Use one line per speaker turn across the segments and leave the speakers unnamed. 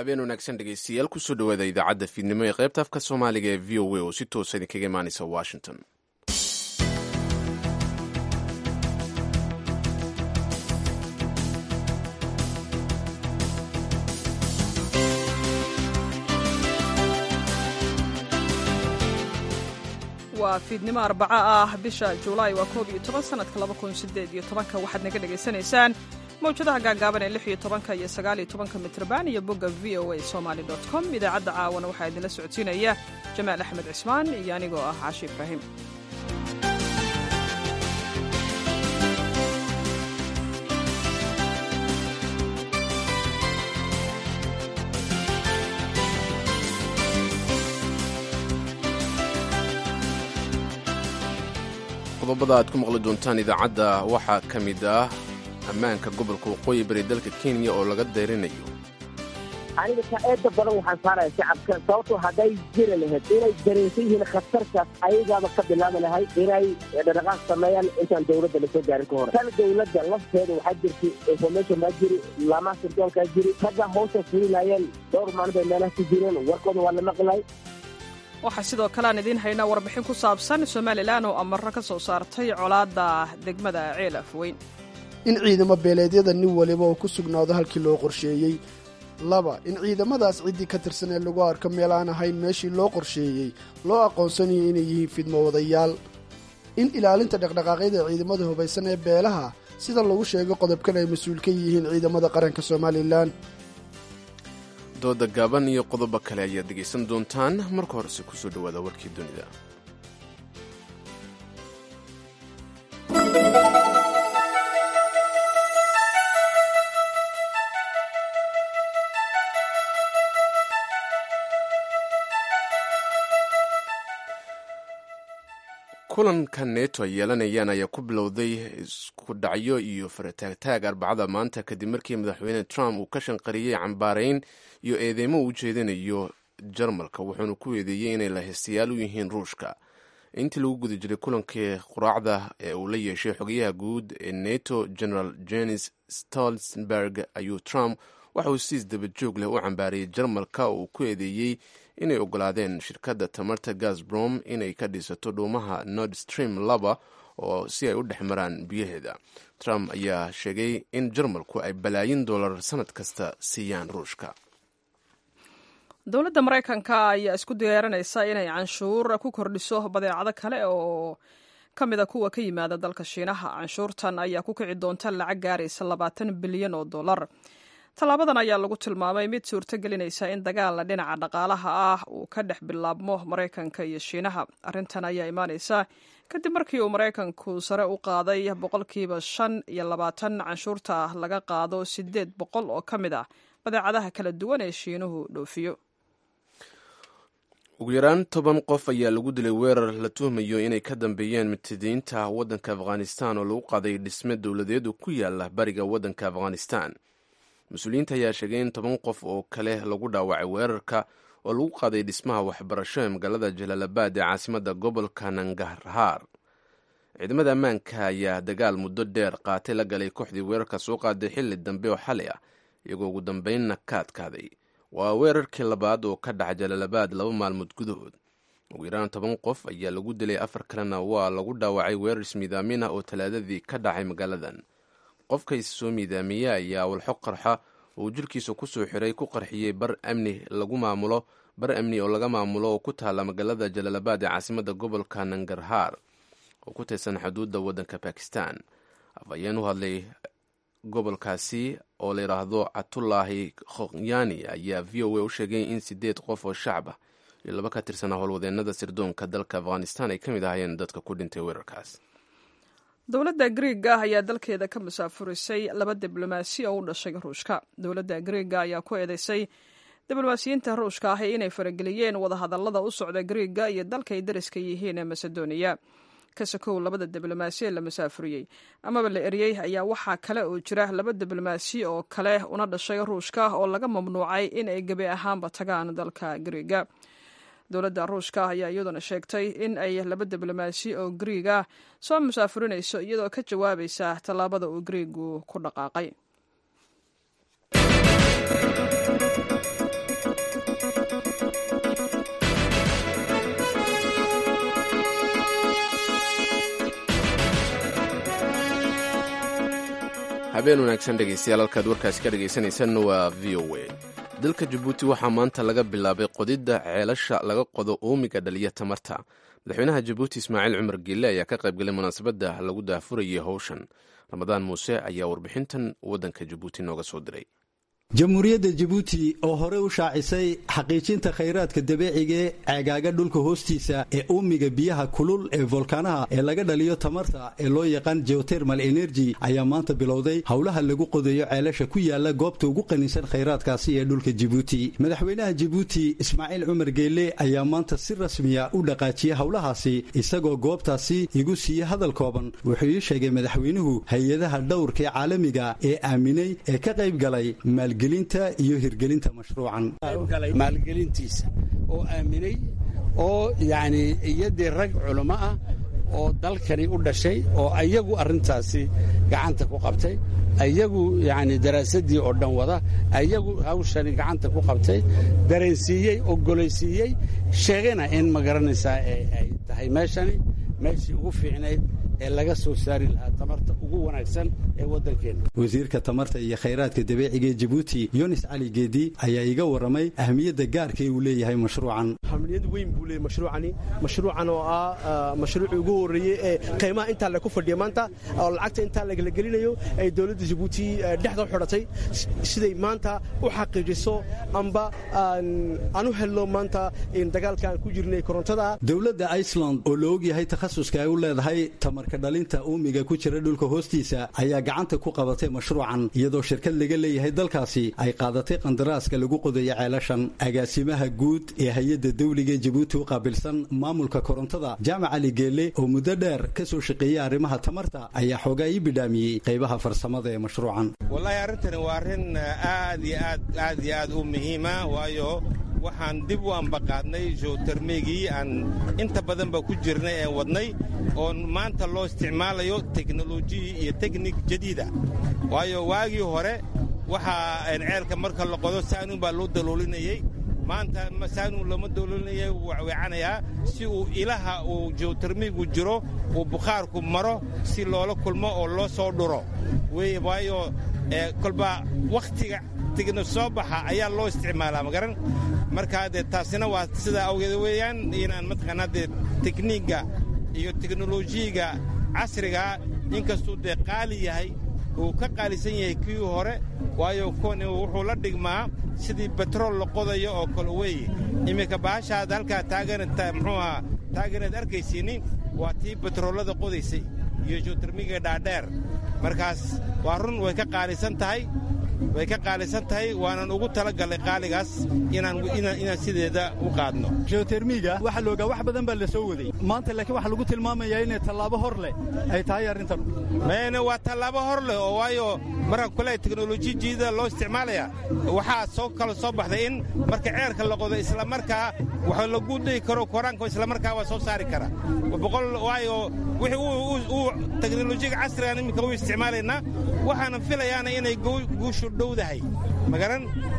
habeen wanaagsan dhegeystayaal kusoo dhawaada idaacadda fiidnimo ee qaybta afka soomaaliga ee v o a oo si toosa idinkaga imaanaysa washington
waa fiidnimo arbaco ah bisha julaay waa koob iyo toban sanadka laba kun sideed iyo tobanka waxaad naga dhagaysanaysaan mawjadaha gaagaaban ee lix iyo tobanka iyo sagaal iyo tobanka mitrban iyo bogga v o a somaly dot com idaacadda caawana waxaa idinla socodsiinaya jamaal axmed cismaan iyo anigoo ah caashi ibraahim
qodobada aad ku maqli doontaan idaacadda waxaa ka mid ah ammaanka gobolka waqooyi bari dalka kenya oo laga dayrinayo
aniga taa-eeda badan waxaan saaraya shacabka sababtoo hadday jiri lahayd inay dareensan yihiin khatartaas ayagaaba ka bilaabi lahay inay dhaqaaq sameeyaan intaan dawladda lasoo gaarin ka hor tan dawladda lafteeda waxaa jirtay information maa jiri laamaha sirdoonkaa jiri ragga hawsha fulinayeen dhowr maalin bay meelaha ku jireen warkooda waa la maqlay
waxaa sidoo kale aan idiin haynaa warbixin ku saabsan somalilan oo amaro ka soo saartay colaadda degmada ceel afweyn
in ciidamo beeleedyada nin waliba uu ku sugnaado halkii loo qorsheeyey laba in ciidamadaas ciddii ka tirsan ee lagu arko meel aan ahayn meeshii loo qorsheeyey loo aqoonsanayo inay yihiin fidmo wadayaal in ilaalinta dhaqdhaqaaqyada ciidamada hubaysan ee beelaha sida lagu sheegay qodobkan ay mas-uul ka yihiin ciidamada qaranka somalilan
dooda gaaban iyo qodobo kale ayaad dhegaysan doontaan marka horese kusoo dhowaada warkii dunida kulanka neto ay yeelanayaan ayaa ku bilowday isku dhacyo iyo farataagtaag arbacada maanta kadib markii madaxweyne trump uu ka shanqariyey cambaarayn iyo eedeymo uu ujeedinayo jarmalka wuxuuna ku eedeeyey inay lahaystayaal u yihiin ruushka intii lagu guda jiray kulankii quraacda ee uu la yeeshay xogayaha guud ee neto general jenis stoltenberg ayuu trump waxa uu siis dabajoog leh u cambaariyey jarmalka oo uu ku eedeeyey inay ogolaadeen shirkadda tamarta gasbrom inay ka dhisato dhuumaha nord stream laba oo si ay u dhex maraan biyaheeda trump ayaa sheegay in jarmalku ay balaayin dollar sanad kasta siiyaan ruushka
dowladda maraykanka ayaa isku diyaarinaysa inay canshuur ku kordhiso badeecado kale oo ka mida kuwa ka yimaada dalka shiinaha canshuurtan ayaa ku kici doonta lacag gaaraysa labaatan bilyan oo dollar tallaabadan ayaa lagu tilmaamay mid suurto gelinaysa in dagaal dhinaca dhaqaalaha ah uu ka dhex bilaabmo maraykanka iyo shiinaha arrintan ayaa imaanaysa kadib markii uu maraykanku sare u qaaday boqolkiiba shan iyo labaatan canshuurta laga qaado siddeed boqol oo ka mid ah badeecadaha kala duwan ee shiinuhu dhoofiyo
ugu yaraan toban qof ayaa lagu dilay weerar la tuhmayo inay ka dambeeyeen mutadiinta waddanka afghanistan oo lagu qaaday dhisme dowladeed ku yaala bariga waddanka afghanistan mas-uuliyiinta ayaa sheegay in toban qof oo kale lagu dhaawacay weerarka oo lagu qaaday dhismaha waxbarasho ee magaalada jalaalabad ee caasimadda gobolka nangarhaar ciidamada ammaanka ayaa dagaal muddo dheer qaatay la galay kooxdii weerarka soo qaaday xilli dambe oo xali ah iyagoo ugu dambeynna ka adkaaday waa weerarkii labaad oo ka dhaca jalaalabad laba maalmood gudahood ugu yaraan toban qof ayaa lagu dilay afar kalena waa lagu dhaawacay weerar ismiidaamin ah oo talaadadii ka dhacay magaaladan qofka is soo miidaamiye ayaa walxo qarxa oo jirkiisa kusoo xiray ku qarxiyey bar amni lagu maamulo bar amni oo laga maamulo oo ku taala magaalada jalaalabad ee caasimadda gobolka nangarhaar oo ku tirsan xuduudda waddanka bakistan afhayeen u hadlay gobolkaasi oo la yidhaahdo catulaahi khokyani ayaa v o a u sheegay in sideed qof oo shacab ah iyo laba ka tirsanaa howlwadeenada sirdoonka dalka afghanistan ay ka mid ahaayeen dadka ku dhintay weerarkaas
dowladda griiga ayaa dalkeeda ka musaafurisay laba diblomaasi oo u dhashay ruushka dowladda griiga ayaa ku eedeysay diblomaasiyiinta ruushka ahi inay farageliyeen wadahadallada u socda griiga iyo dalkay dariska yihiin ee masedoniya kasakow labada diblomaasi ee la musaafuriyey amaba la eriyey ayaa waxaa kale oo jira laba diblomaasi oo kale una dhashay ruushka oo laga mamnuucay in ay gebi ahaanba tagaan dalka griiga dowladda ruushka ayaa iyaduna sheegtay in ay laba diblomaasi oo griiga soo musaafurinayso iyadoo ka jawaabaysa tallaabada uu griigu ku dhaqaaqay
habeen wanaagsan dhegaystayaal halkaad warkaasi ka dhegaysanaysan waa v o a dalka jabuuti waxaa maanta laga bilaabay qodidda ceelasha laga qodo uumiga dhaliya tamarta madaxweynaha jabuuti ismaaciil cumar geelle ayaa ka qaybgalay munaasabadda lagu daafurayay howshan ramadaan muuse ayaa warbixintan waddanka jabuuti nooga soo diray
jamhuuriyadda jabuuti oo hore u shaacisay xaqiijinta khayraadka dabiiciga ee ceegaaga dhulka hoostiisa ee uumiga biyaha kulul ee volkaanaha ee laga dhaliyo tamarta ee loo yaqaan geotermal energy ayaa maanta bilowday howlaha lagu qodayo ceelasha ku yaala goobta ugu qanisan khayraadkaasi ee dhulka jabuuti madaxweynaha jabuuti ismaaciil cumar geelle ayaa maanta si rasmiya u dhaqaajiyey howlahaasi isagoo goobtaasi igu siiyey hadal kooban wuxuu ii sheegay madaxweynuhu hay-adaha dhowrka ee caalamiga ee aaminay ee ka qayb galay maalgelinta iyo hirgelinta mashruucan
maalgelintiisa oo aaminay oo yacni iyadii rag culamo ah oo dalkani u dhashay oo ayagu arrintaasi gacanta ku qabtay ayagu yacni daraasaddii oo dhan wada ayagu hawshani gacanta ku qabtay dareensiiyey ogolaysiiyey sheegana in ma garanaysaa ay tahay meeshani meeshii ugu fiicnayd ee laga soo saari lahaa tamarta ugu wanaagsan ee waddankeenna
wasiirka tamarta iyo khayraadka dabiiciga ee jabuuti yunis cali geedi ayaa iga warramay ahmiyadda gaarka uu leeyahay mashruucan
ahmiyad weyn buu leeyahay mashruucani mashruucan oo ah mashruucii ugu horreeyey ee qiimaha intaa lagu fadhiya maanta oo lacagta intaa lagala gelinayo ay dowladda jabuuti dhexda u xidhatay siday maanta u xaqiijiso amba aan u helno maanta dagaalka aan ku jirnay korontada
dowladda iceland oo la ogyahay takhasuska ay u leedahay tamarka dhalinta uumiga ku jira dhulka hoostiisa ayaa gacanta ku qabatay mashruucan iyadoo shirkad laga leeyahay dalkaasi ay qaadatay qandaraaska lagu qodayo ceelashan agaasimaha guud ee hay-adda dawliga ee jabuuti u qaabilsan maamulka korontada jaamac cali geelle oo muddo dheer ka soo shaqeeyey arrimaha tamarta ayaa xoogaa ii bidhaamiyey qaybaha farsamada ee mashruucan
wallaahi arrintani waa arrin aad iyo aad aad iyo aad u muhiima waayo waxaan dib u ambaqaadnay jotermegii aan inta badanba ku jirnay ee wadnay oon maanta loo isticmaalayo teknolojiyi iyo teknik jadiida waayo waagii hore waxaa ceelka marka la qodo saanuun baa loo daloolinayey maanta saanuun lama daloolinaya wuu wacwecanayaa si uu ilaha uu jotermigu jiro uu bukhaarku maro si loola kulmo oo loo soo dhuro waayo kolba wakhtiga tigna soo baxa ayaa loo isticmaalaa magaran markaa dee taasina waa sidaa awgeed weeyaan inaan mataqaanaa dee tekniigga iyo teknolojiyiga casrigaa inkastuu dee qaali yahay uu ka qaalisan yahay kii hore waayo kuwani wuxuu la dhigmaa sidii betrool la qodayo oo kale weeye iminka bahashaad halkaa taaganata muxuuaha taaganaad arkaysiinni waa tii betroollada qodaysay iyo jotermiga dhaadheer markaas waa run way ka qaalisan tahay way ka qaalisan tahay waanan ugu talagallay qaaligaas inaan sideeda u qaadno
geotermiga waxaa loogaa wax badan baa la soo waday maanta laakiin waxaa lagu tilmaamayaa inay tallaabo hor leh ay tahay arrintan
mayne waa tallaabo hor leh oo waayo marka kule teknoloji jiida loo isticmaalaya waxaa soo kala soo baxday in marka ceerka la qodo islamarkaa wax lagu dhihi karo koraanka islamarkaa waa soo saari kara boqol waayo wixii uu teknolojiga casrigan iminka u isticmaalaynaa waxaanan filayaana inay guushu dhowdahay magaran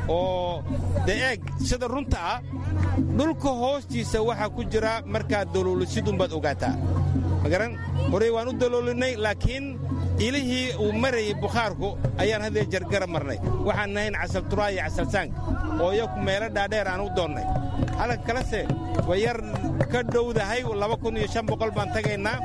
oo dee eeg sida runta ah dhulka hoostiisa waxaa ku jira markaad daloolisidunbaad ogaataa magaran horey waan u daloolinay laakiin ilihii uu marayay bukhaarku ayaan haddee jargara marnay waxaan nahayn casalturaa iyo casalsaank oo iyaku meelo dhaadheer aan u doonnay halka kalese way yar ka dhowdahay laba kun iyo shan boqol baan tagaynaa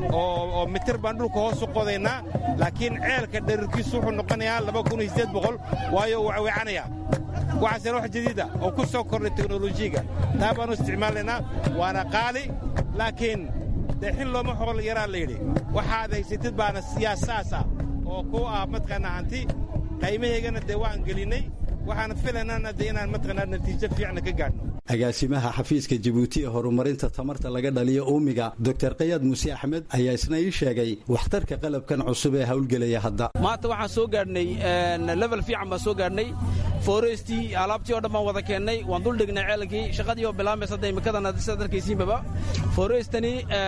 oo mitir baan dhulka hoos u qodaynaa laakiin ceelka dherirkiisu wuxuu noqonayaa laba kun iyo siddeed boqol waayo uu wacwecanayaa waxaasena wax jadiida oo ku soo kordhay teknolojiyiga taa baanu isticmaalaynaa waana qaali laakiin dee xil looma xool yaraa layidhi waxaad haysatid baana yaa saas ah oo ku ah mataqaanaa hanti qaymahaygana dee waan gelinnay waxaan filaynana dee inaan mataqaanaa natiijo fiicna ka gaadhno
agaasimaha xafiiska jabuuti ee horumarinta tamarta laga dhaliyo uumiga doctor kayaad muuse axmed ayaa isna ii sheegay waxtarka qalabkan cusub ee howlgelaya hadda
maanta waxaan soo gaadhnay level fiican baan soo gaadhnay forestii alaabtii oo dhan baan wada keennay waan dul dhignay ceelkii shaqadii oo bilaamaysa hadda imikadan sidaad arkaysiinbaba forestani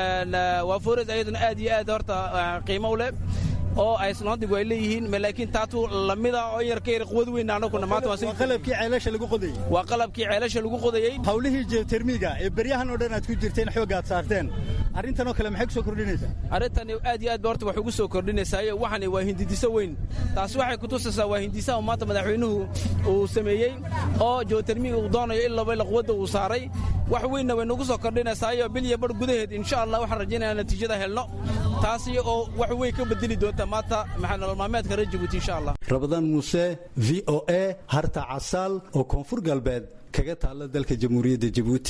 waa forest ayaduna aad iyo aad horta qiimo u leh oo aysanodigu ay leeyihiin laakiin taatu lamida oo yar ka yar quwad weyn anaguna maanta
waa qalabkii ceelasha lagu qodayey
waa qalabkii ceelasha lagu qodayey
hawlihii geotermiga ee beryahan oo dhan aad ku jirteen xoogga aad saarteen arrintanoo kale maxay ku soo kordhinaysaa
arrintani aad iyo aad ba horta wax ugu soo kordhinaysaayo waxani waa hindidiso weyn taasi waxay kutusaysaa waa hindisaha maanta madaxweynuhu uu sameeyey oo jotermiga uu doonayo in laba quwadda uu saaray wax weynna way nagu soo kordhinaysaayo bil iyo bar gudaheed insha allah waxaan rajaynaya natiijada helno taasi oo wax weyn ka bedeli doonta maanta maxaa nolol maalmeedka reer jabuuti insha allah
rabadaan muuse v o a harta casaal oo koonfur galbeed kaga taalla dalka jamhuuriyadda jabuuti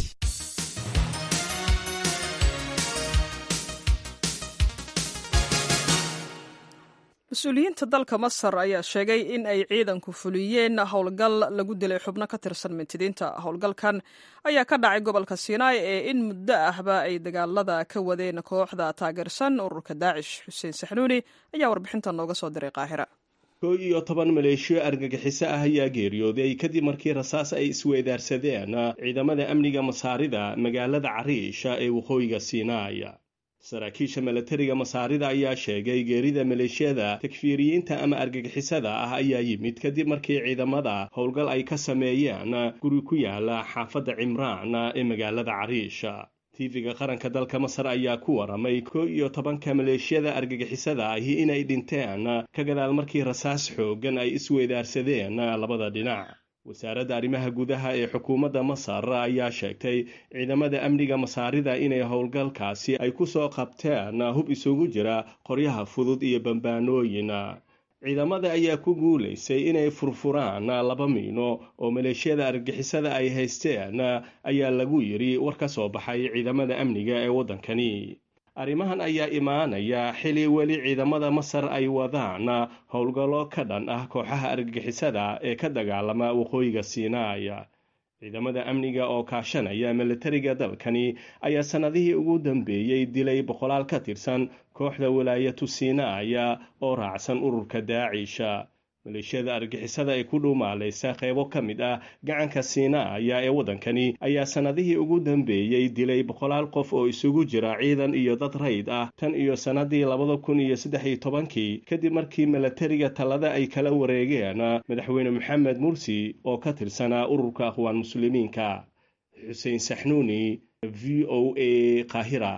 mas-uuliyiinta dalka masar ayaa sheegay in ay ciidanku fuliyeen howlgal lagu dilay xubno ka tirsan mintidiinta howlgalkan ayaa ka dhacay gobolka sinai ee in muddo ahba ay dagaalada ka wadeen kooxda taageersan ururka daacish xuseen saxnuuni ayaa warbixinta nooga soo diray qaahira
koo iyo toban maleeshiyo argagixiso ah ayaa geeriyooday kadib markii rasaas ay isweedaarsadeen ciidamada amniga masaarida magaalada cariisha ee waqooyiga sinai saraakiisha milatariga masaarida ayaa sheegay geerida maleeshiyada takfiiriyiinta ama argagixisada ah ayaa yimid kadib markii ciidamada howlgal ay ka sameeyeen guri ku yaala xaafadda cimraan ee magaalada cariisha tv-ga qaranka dalka masar ayaa ku waramay koo iyo tobanka maleeshiyada argagixisada ahi inay dhinteen ka gadaal markii rasaas xoogan ay isweedaarsadeen labada dhinac wasaaradda arrimaha gudaha ee xukuumadda masar ayaa sheegtay ciidamada amniga masaarida inay howlgalkaasi ay ku soo qabteen hub isugu jira qoryaha fudud iyo bambaanooyin ciidamada ayaa ku guulaysay inay furfuraan laba miino oo maleeshiyada argagixisada ay haysteen ayaa lagu yidhi war ka soo baxay ciidamada amniga ee waddankani arrimahan ayaa imaanaya xili weli ciidamada masar ay wadaan howlgallo ka dhan ah kooxaha argagixisada ee ka dagaalama waqooyiga sinai ciidamada amniga oo kaashanaya milatariga dalkani ayaa sannadihii ugu dambeeyey dilay boqolaal ka tirsan kooxda walaayatu sinai oo raacsan ururka daacisha maleeshiyada argixisada ee ku dhuumaalaysa qeybo ka mid ah gacanka siinaaya ee waddankani ayaa sannadihii ugu dambeeyey dilay boqolaal qof oo isugu jira ciidan iyo dad rayd ah tan iyo sannadii labada kun iyo saddex iyo tobankii kadib markii milatariga talada ay kala wareegeen madaxweyne maxamed mursi oo ka tirsanaa ururka aqwaan muslimiinka xuseen saxnuuni v o a qaahira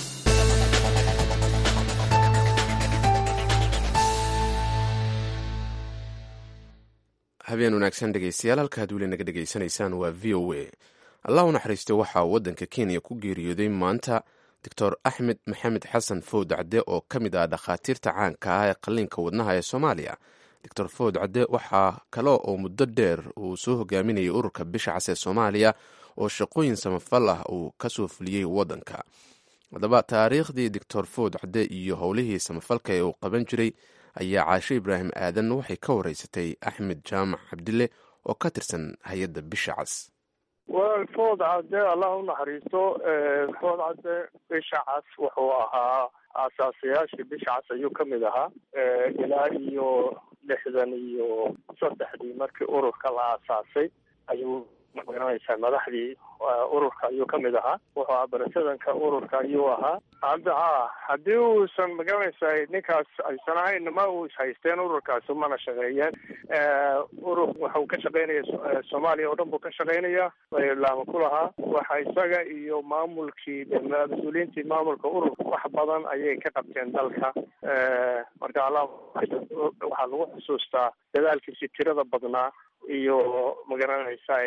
habeen wanaagsan dhegeystayaal halkaad weli naga dhegaysanaysaan waa v o a allah u naxariistay waxaa waddanka kenya ku geeriyooday maanta doctor axmed maxamed xasan fowd cadde oo ka mid ah dhakhaatiirta caanka ah ee qalliinka wadnaha ee soomaaliya doctor fowd cadde waxaa kale oo muddo dheer uu soo hogaaminayay ururka bisha cas ee soomaaliya oo shaqooyin samafal ah uu kasoo fuliyey waddanka haddaba taariikhdii doctor fowd cadde iyo howlihii samafalka ee uu qaban jiray ayaa caashe ibraahim aadan waxay ka wareysatay axmed jaamac cabdille oo ka tirsan hay-adda bisha cas
wel food cadde allah u naxariisto food cadde bisha cas wuxuu ahaa aasaasayaashii bisha cas ayuu ka mid ahaa ilaa iyo lixdan iyo saddexdii markii ururka la aasaasay ayuu magaranaysaa madaxdii ururka ayuu ka mid ahaa wuxuu ahaa barasadanka ururka ayuu ahaa hadda ha haddii uusan magaranaysaa ninkaas aysan ahayn ma uu ishaysteen ururkaasi mana shaqeeyeen urur waxuu ka shaqeynaya soomaaliya oo dhan buu ka shaqeynaya laama ku lahaa waxa isaga iyo maamulkii mas-uuliyiintii maamulka ururka wax badan ayay ka qabteen dalka marka allah waxaa lagu xusuustaa dadaalkiisi tirada badnaa iyo magaranaysaa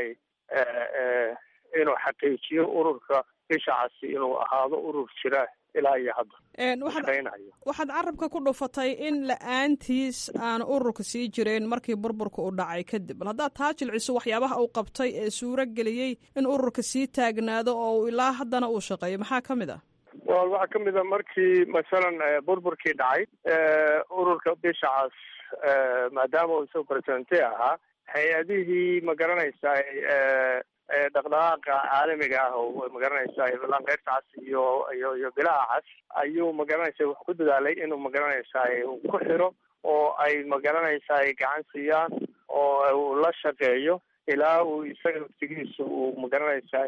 inuu xaqiijiyo ururka bisha casi inuu ahaado urur jira ilaa iyo hadda
waxaad carabka ku dhufatay in la-aantiis aan ururka sii jireen markii burburka u dhacay kadib bal haddaad taa jilciso waxyaabaha uu qabtay ee suuro geliyey in ururka sii taagnaado oo ilaa haddana uu shaqeeyo maxaa ka mid ah
wal waxaa ka mid a markii masalan burburkii dhacay ururka bisha cas maadaama uu isagu presidente ahaa hay-adihii magaranaysaa dhaqdhaqaaqa caalamiga ah oo magaranaysaa lanqeyrta cas iyo iyo iyo bilaha cas ayuu magaranaysa wax ku dadaalay inuu magaranaysaa ku xiro oo ay magaranaysaa gacan siiyaan oo uu la shaqeeyo ilaa uu isaga waftigiisu uu magaranaysaa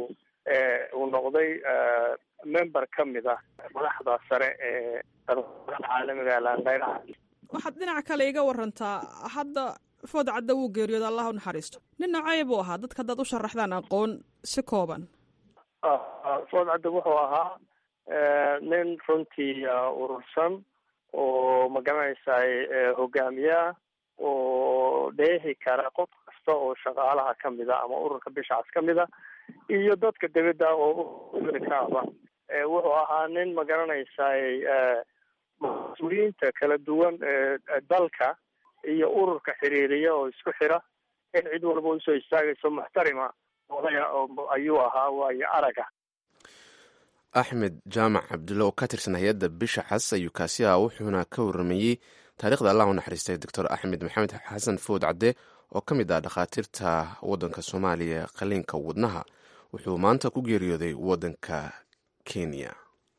uu noqday member ka mid ah madaxda sare ee dhaqdhaqaaqa caalamiga lanqeyraha
waxaad dhinaca kale iga warantaa hadda food cadda wuu geeriyooda allah u naxariisto nin nocey buu ahaa dadka haddaad u sharaxdaan aqoon si kooban
food cadda wuxuu ahaa nin runtii urursan oo magaranaysaay hogaamiyeah oo dheehi kara qof kasta oo shaqaalaha kamid a ama ururka bishacas kamid a iyo dadka dibadda oo kaaba wuxuu ahaa nin magaranaysaay mas-uuliyiinta kala duwan ee dalka iyo ururka xiriiriya oo isku xira in cid walba usoo istaagayso muxtarima odaya ayuu ahaa waayo araga
axmed jaamac cabdulle oo ka tirsan hay-adda bisha xas ayuu kaasi ah wuxuuna ka waramayey taarikhda allah u naxariistay doctor axmed maxamed xasan food cadde oo ka mid ah dhakhaatiirta waddanka soomaaliya qaliinka wadnaha wuxuu maanta ku geeriyooday waddanka kenya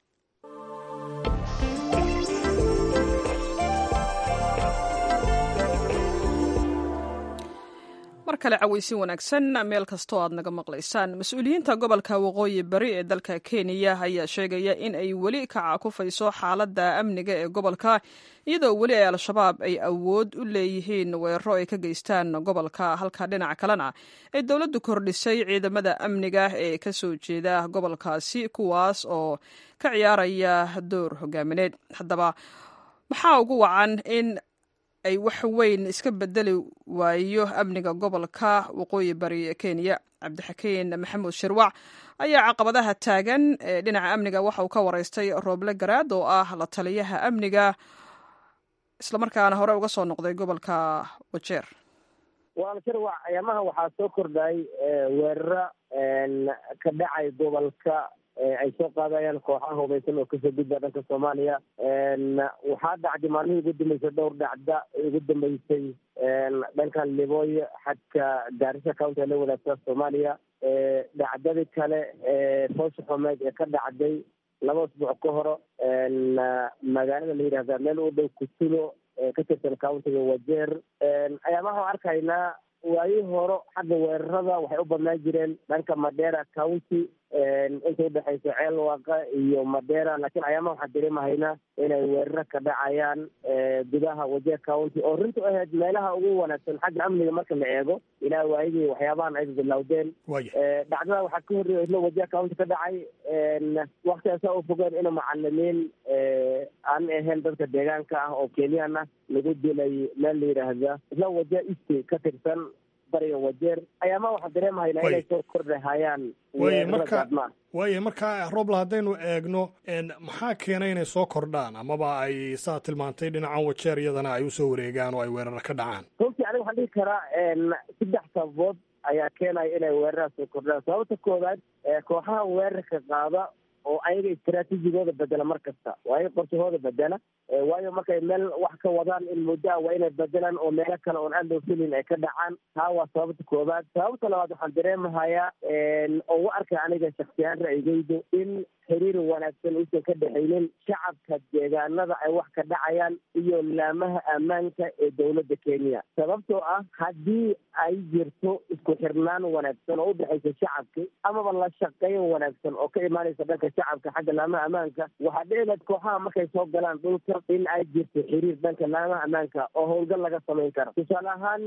mar kale cawaysin wanaagsan meel kastoo aad naga maqlaysaan mas-uuliyiinta gobolka waqooyi bari ee dalka kenya ayaa sheegaya in ay weli ka caakufayso xaaladda amniga ee gobolka iyadoo weli ay al-shabaab ay awood u leeyihiin weeraro ay ka geystaan gobolka halka dhinaca kalena ay dowladdu kordhisay ciidamada amniga ee ka soo jeeda gobolkaasi kuwaas oo ka ciyaaraya door hogaamineed haddaba maxaa ugu wacan in ay wax weyn iska bedeli waayo amniga gobolka waqooyi bari ee kenya cabdixakiin maxamuud shirwac ayaa caqabadaha taagan ee dhinaca amniga waxa uu ka wareystay rooble garaad oo ah la taliyaha amniga islamarkaana hore uga soo noqday gobolka wajeer
waala shirwac ayaamaha waxaa soo kordhay weeraro ka dhacay gobolka ay soo qaadayaan kooxaha hubaysan oo kasoo gudba dhanka soomaaliya waxaa dhacday maalmihii ugu dambeysay dhowr dhacda ugu dambeysay dhankan libooy xadka gaarisa county la wadaagta soomaaliya dhacdadii kale foosha xumeed ee ka dhacday laba usbuuc ka horo magaalada la yidhahda meel u dhow kutulo ka tirsan countiga wajeer ayaamaha arkaynaa waayii horo xagga weerarada waxay u badnaan jireen dhanka madera county inta udhexaysa ceelwaqa iyo madera laakiin ayaamaha waxaan dareemahaynaa inay weeraro ka dhacayaan gudaha wajeer county oo runtu ahayd meelaha ugu wanaagsan xagga amniga marka la eego ilaa waayadii waxyaabahan ay bilowdeen dhacdada waxaa ka horreeya isla wajeer county ka dhacay waktigaasa u fogeen ina macalimiin aan ahayn dadka deegaanka ah oo kenyan ah lagu dilay meel la yidhaahda isla wajeer east ka tirsan bariga wajeer ayaama waxaan dareemahaynaa inay soo kordhahayaan
waye marka waaye marka roble haddaynu eegno maxaa keenay inay soo kordhaan amaba ay saa tilmaantay dhinacan wajeer iyadana ay usoo wareegaan oo ay weeraro ka dhacaan
runtii aniga waxaan dhihi karaa saddex sababood ayaa keenaya inay weeraraha soo kordhaan sababta koowaad kooxaha weerarka qaada oo ayaga istraatiijigooda bedela mar kasta oo ayaga qorshahooda bedela waayo markay meel wax ka wadaan in muddo ah waa inay bedelaan oo meelo kale oon aan loo filin ay ka dhacaan taa waa sababta koowaad sababta labaad waxaan dareemahayaa oo u arkay aniga shaksiyaan ra'yigeydu in xiriir wanaagsan uusan ka dhexaynin shacabka deegaanada ay wax ka dhacayaan iyo laamaha ammaanka ee dowladda kenya sababtoo ah haddii ay jirto isku xirnaan wanaagsan oo udhexaysa shacabka amaba la shaqayn wanaagsan oo ka imaanaysa dhanka shacabka xagga laamaha ammaanka waxaa dhicilaad kooxaha markay soo galaan dhulka in ay jirto xiriir dhanka laamaha ammaanka oo howlgal laga samayn karo tusaale ahaan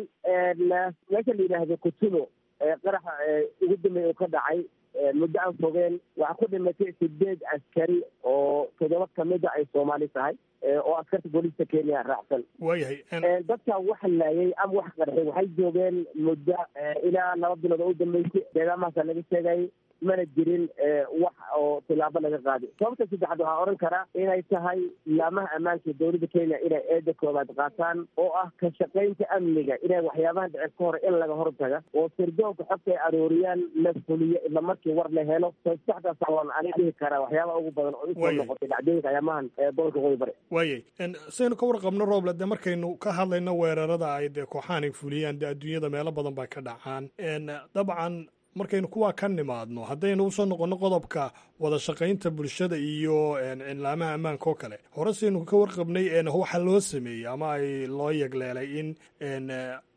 meesha la yidhaahdo kutulo qaraxa ugu dambeeya uu ka dhacay muddo aan fogeen waxaa ku dhimatay sideed askari oo toddoba kamida ay soomaali tahay oo askarta booliiska kenya raacsan
waayahay
dadka wax laayay ama wax qarxay waxay joogeen muddo ilaa laba bilood oo u dambeysay deegaamahaasa laga sheegayay mana jirin wax oo tilaabo laga qaaday sababta saddexaad waxaa oran karaa inay tahay laamaha ammaanka dowladda kenya inay eeda koobaad qaataan oo ah ka shaqaynta amniga inay waxyaabahan dhicir ka hore in laga hortaga oo sirdoonka xogta ay arooriyaan la fuliyo isla markii war la helo saddexdaas waan ani dhihi karaa waxyaabaha ugu badan oo usoo noqotay dhacdooyinka ayaamahan gobolka qoyi bari
waayay saynu ka warqabno rooble dee markaynu ka hadlayno weerarada ay dee kooxahan ay fuliyaan dee adduunyada meelo badan baa ka dhacaan dabcan markaynu kuwaa ka nimaadno haddaynu usoo noqonno qodobka wada shaqaynta bulshada iyo cilaamaha ammaanka oo kale hore saynu ka warqabnay waxaa loo sameeyey ama ay loo yegleelay in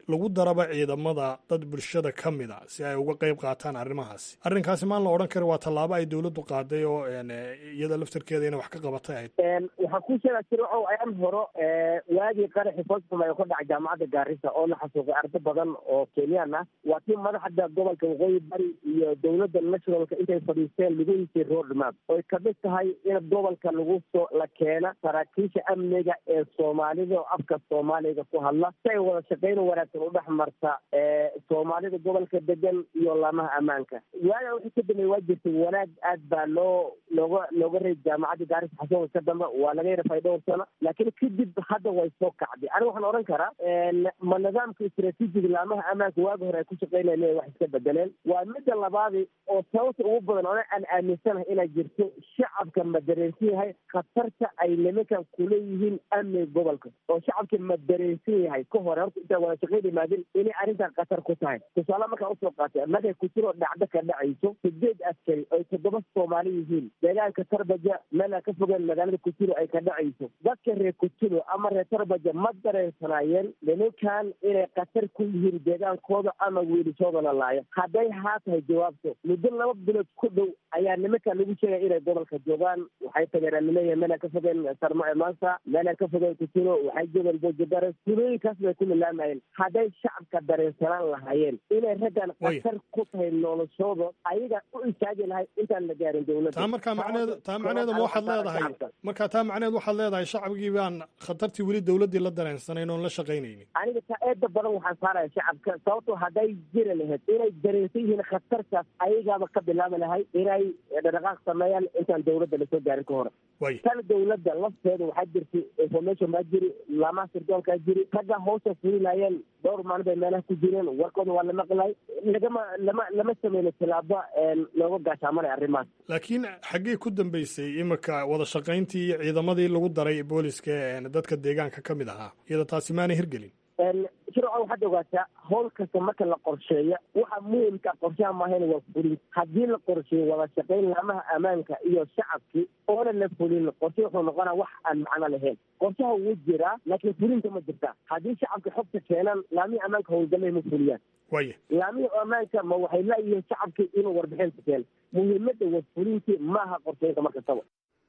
lagu daraba ciidamada dad bulshada ka mid a si ay uga qayb qaataan arrimahaasi arrinkaasi maan la odhan kari waa tallaabo ay dowladdu qaaday oo iyada laftarkeeda inay wax ka qabatay ahayd
waxaan kuu sheegaa jirco ayaan horo waagii qaraxi fosfumay ka dhacay jaamacadda gaarisa oo la xasuuqay ardo badan oo kenyaan ah waa tii madaxda gobolka waqooyi bari iyo dowladda nationalka intay fadhiisteen lagu hisay roadmap oy kamid tahay in gobolka lagu soo la keena saraakiisha amniga ee soomaalida oo afka soomaaliga ku hadla si ay wada shaqayn wanaagsan u dhex marta soomaalida gobolka degan iyo laamaha ammaanka waaga wixii ka dambeey waa jirtay wanaag aad baa loo looga looga reey jaamacadda gaarisa xasuuqa ka dambe waa laga yarafay dhowr sano laakiin kadib hadda way soo kacday aniga waxaan odhan karaa ma nidaamka istraatiijiga laamaha ammaanka waagi hore ay ku shaqeynayeen inay wax iska bedeleen waa midda labaadi oo sababta ugu badan ona aan aaminsanahay inay jirto shacabka ma dareensan yahay khatarta ay nimankan kuleeyihiin amniga gobolka oo shacabka ma dareensan yahay ka hore horta intaan wada shaqeyn imaadin inay arrintan khatar ku tahay tusaale markaa usoo qaatay markay kujiro dhacdo ka dhacayso sideed askari oy toddoba soomaali yihiin deegaanka tarbaja meelaa ka fogeen magaalada kujiro ay ka dhacayso dadka reer kujiro ama reer tarbaja ma dareensanaayeen nimankan inay khatar ku yihiin deegaankooda ama wiilishooda la laayo hadday haa tahay jawaabto muddo laba bilood ku dhow ayaa nimankan lagu sheegaya inay gobolka joogaan waxay tageen anileeyahay meelaan ka fogeen sarmo maanta meelaan ka fogeen kujiro waxay joogeen boojadares tulooyinkaas bay ku milaamayeen hadday shacabka dareensanaan lahaayeen inay raggan khatar ku tahay noloshooda ayaga u istaagi lahay intaan la gaarin dowladda
taa markaa macneed taa macneedu ma waxaad leedahay markaa taa macneed waxaad leedahay shacabkii baan khatartii weli dowladdii la dareensanayn oon la shaqaynaynin
aniga taa eeda badan waxaan saaraya shacabka sababtoo hadday jiri lahayd inay dareensan yihiin khatartaas ayagaaba ka bilaabi lahay inay dhaqaaq sameeyaan intaan dowladda lasoo gaarin ka hore tan dowladda lafteeda waxaa jirtay information baa jiri laamaha sirdoonkaa jiri ragga hawsha fulinayeen dhowr maalin bay meelaha ku jireen warkooda waa la maqlay lagama lama lama sameyno tilaabo looga gaashaamanay arrimahaas
laakiin xaggee ku dambeysay iminka wada shaqayntii iyo ciidamadii lagu daray booliska dadka deegaanka ka mid ahaa iyada taasi maanay hirgelin
shirco waxaad ogaataa howl kasta marka la qorsheeya waxa muhimka qorshaha maahayn waa fulin haddii la qorsheeyo wada shaqayn laamaha ammaanka iyo shacabkii oona la fulin qorshe wuxuu noqonaa wax aan macno lahayn qorshaha wuu jiraa laakiin fulinta ma jirta haddii shacabka xogta keenaan laamihii ammaanka howlgallay ma fuliyaan
waya
laamihii ammaanka ma waxay laayihiin shacabkii inuu warbixinta keeno muhiimadda waa fulintii maaha qorsheynta mar kastaba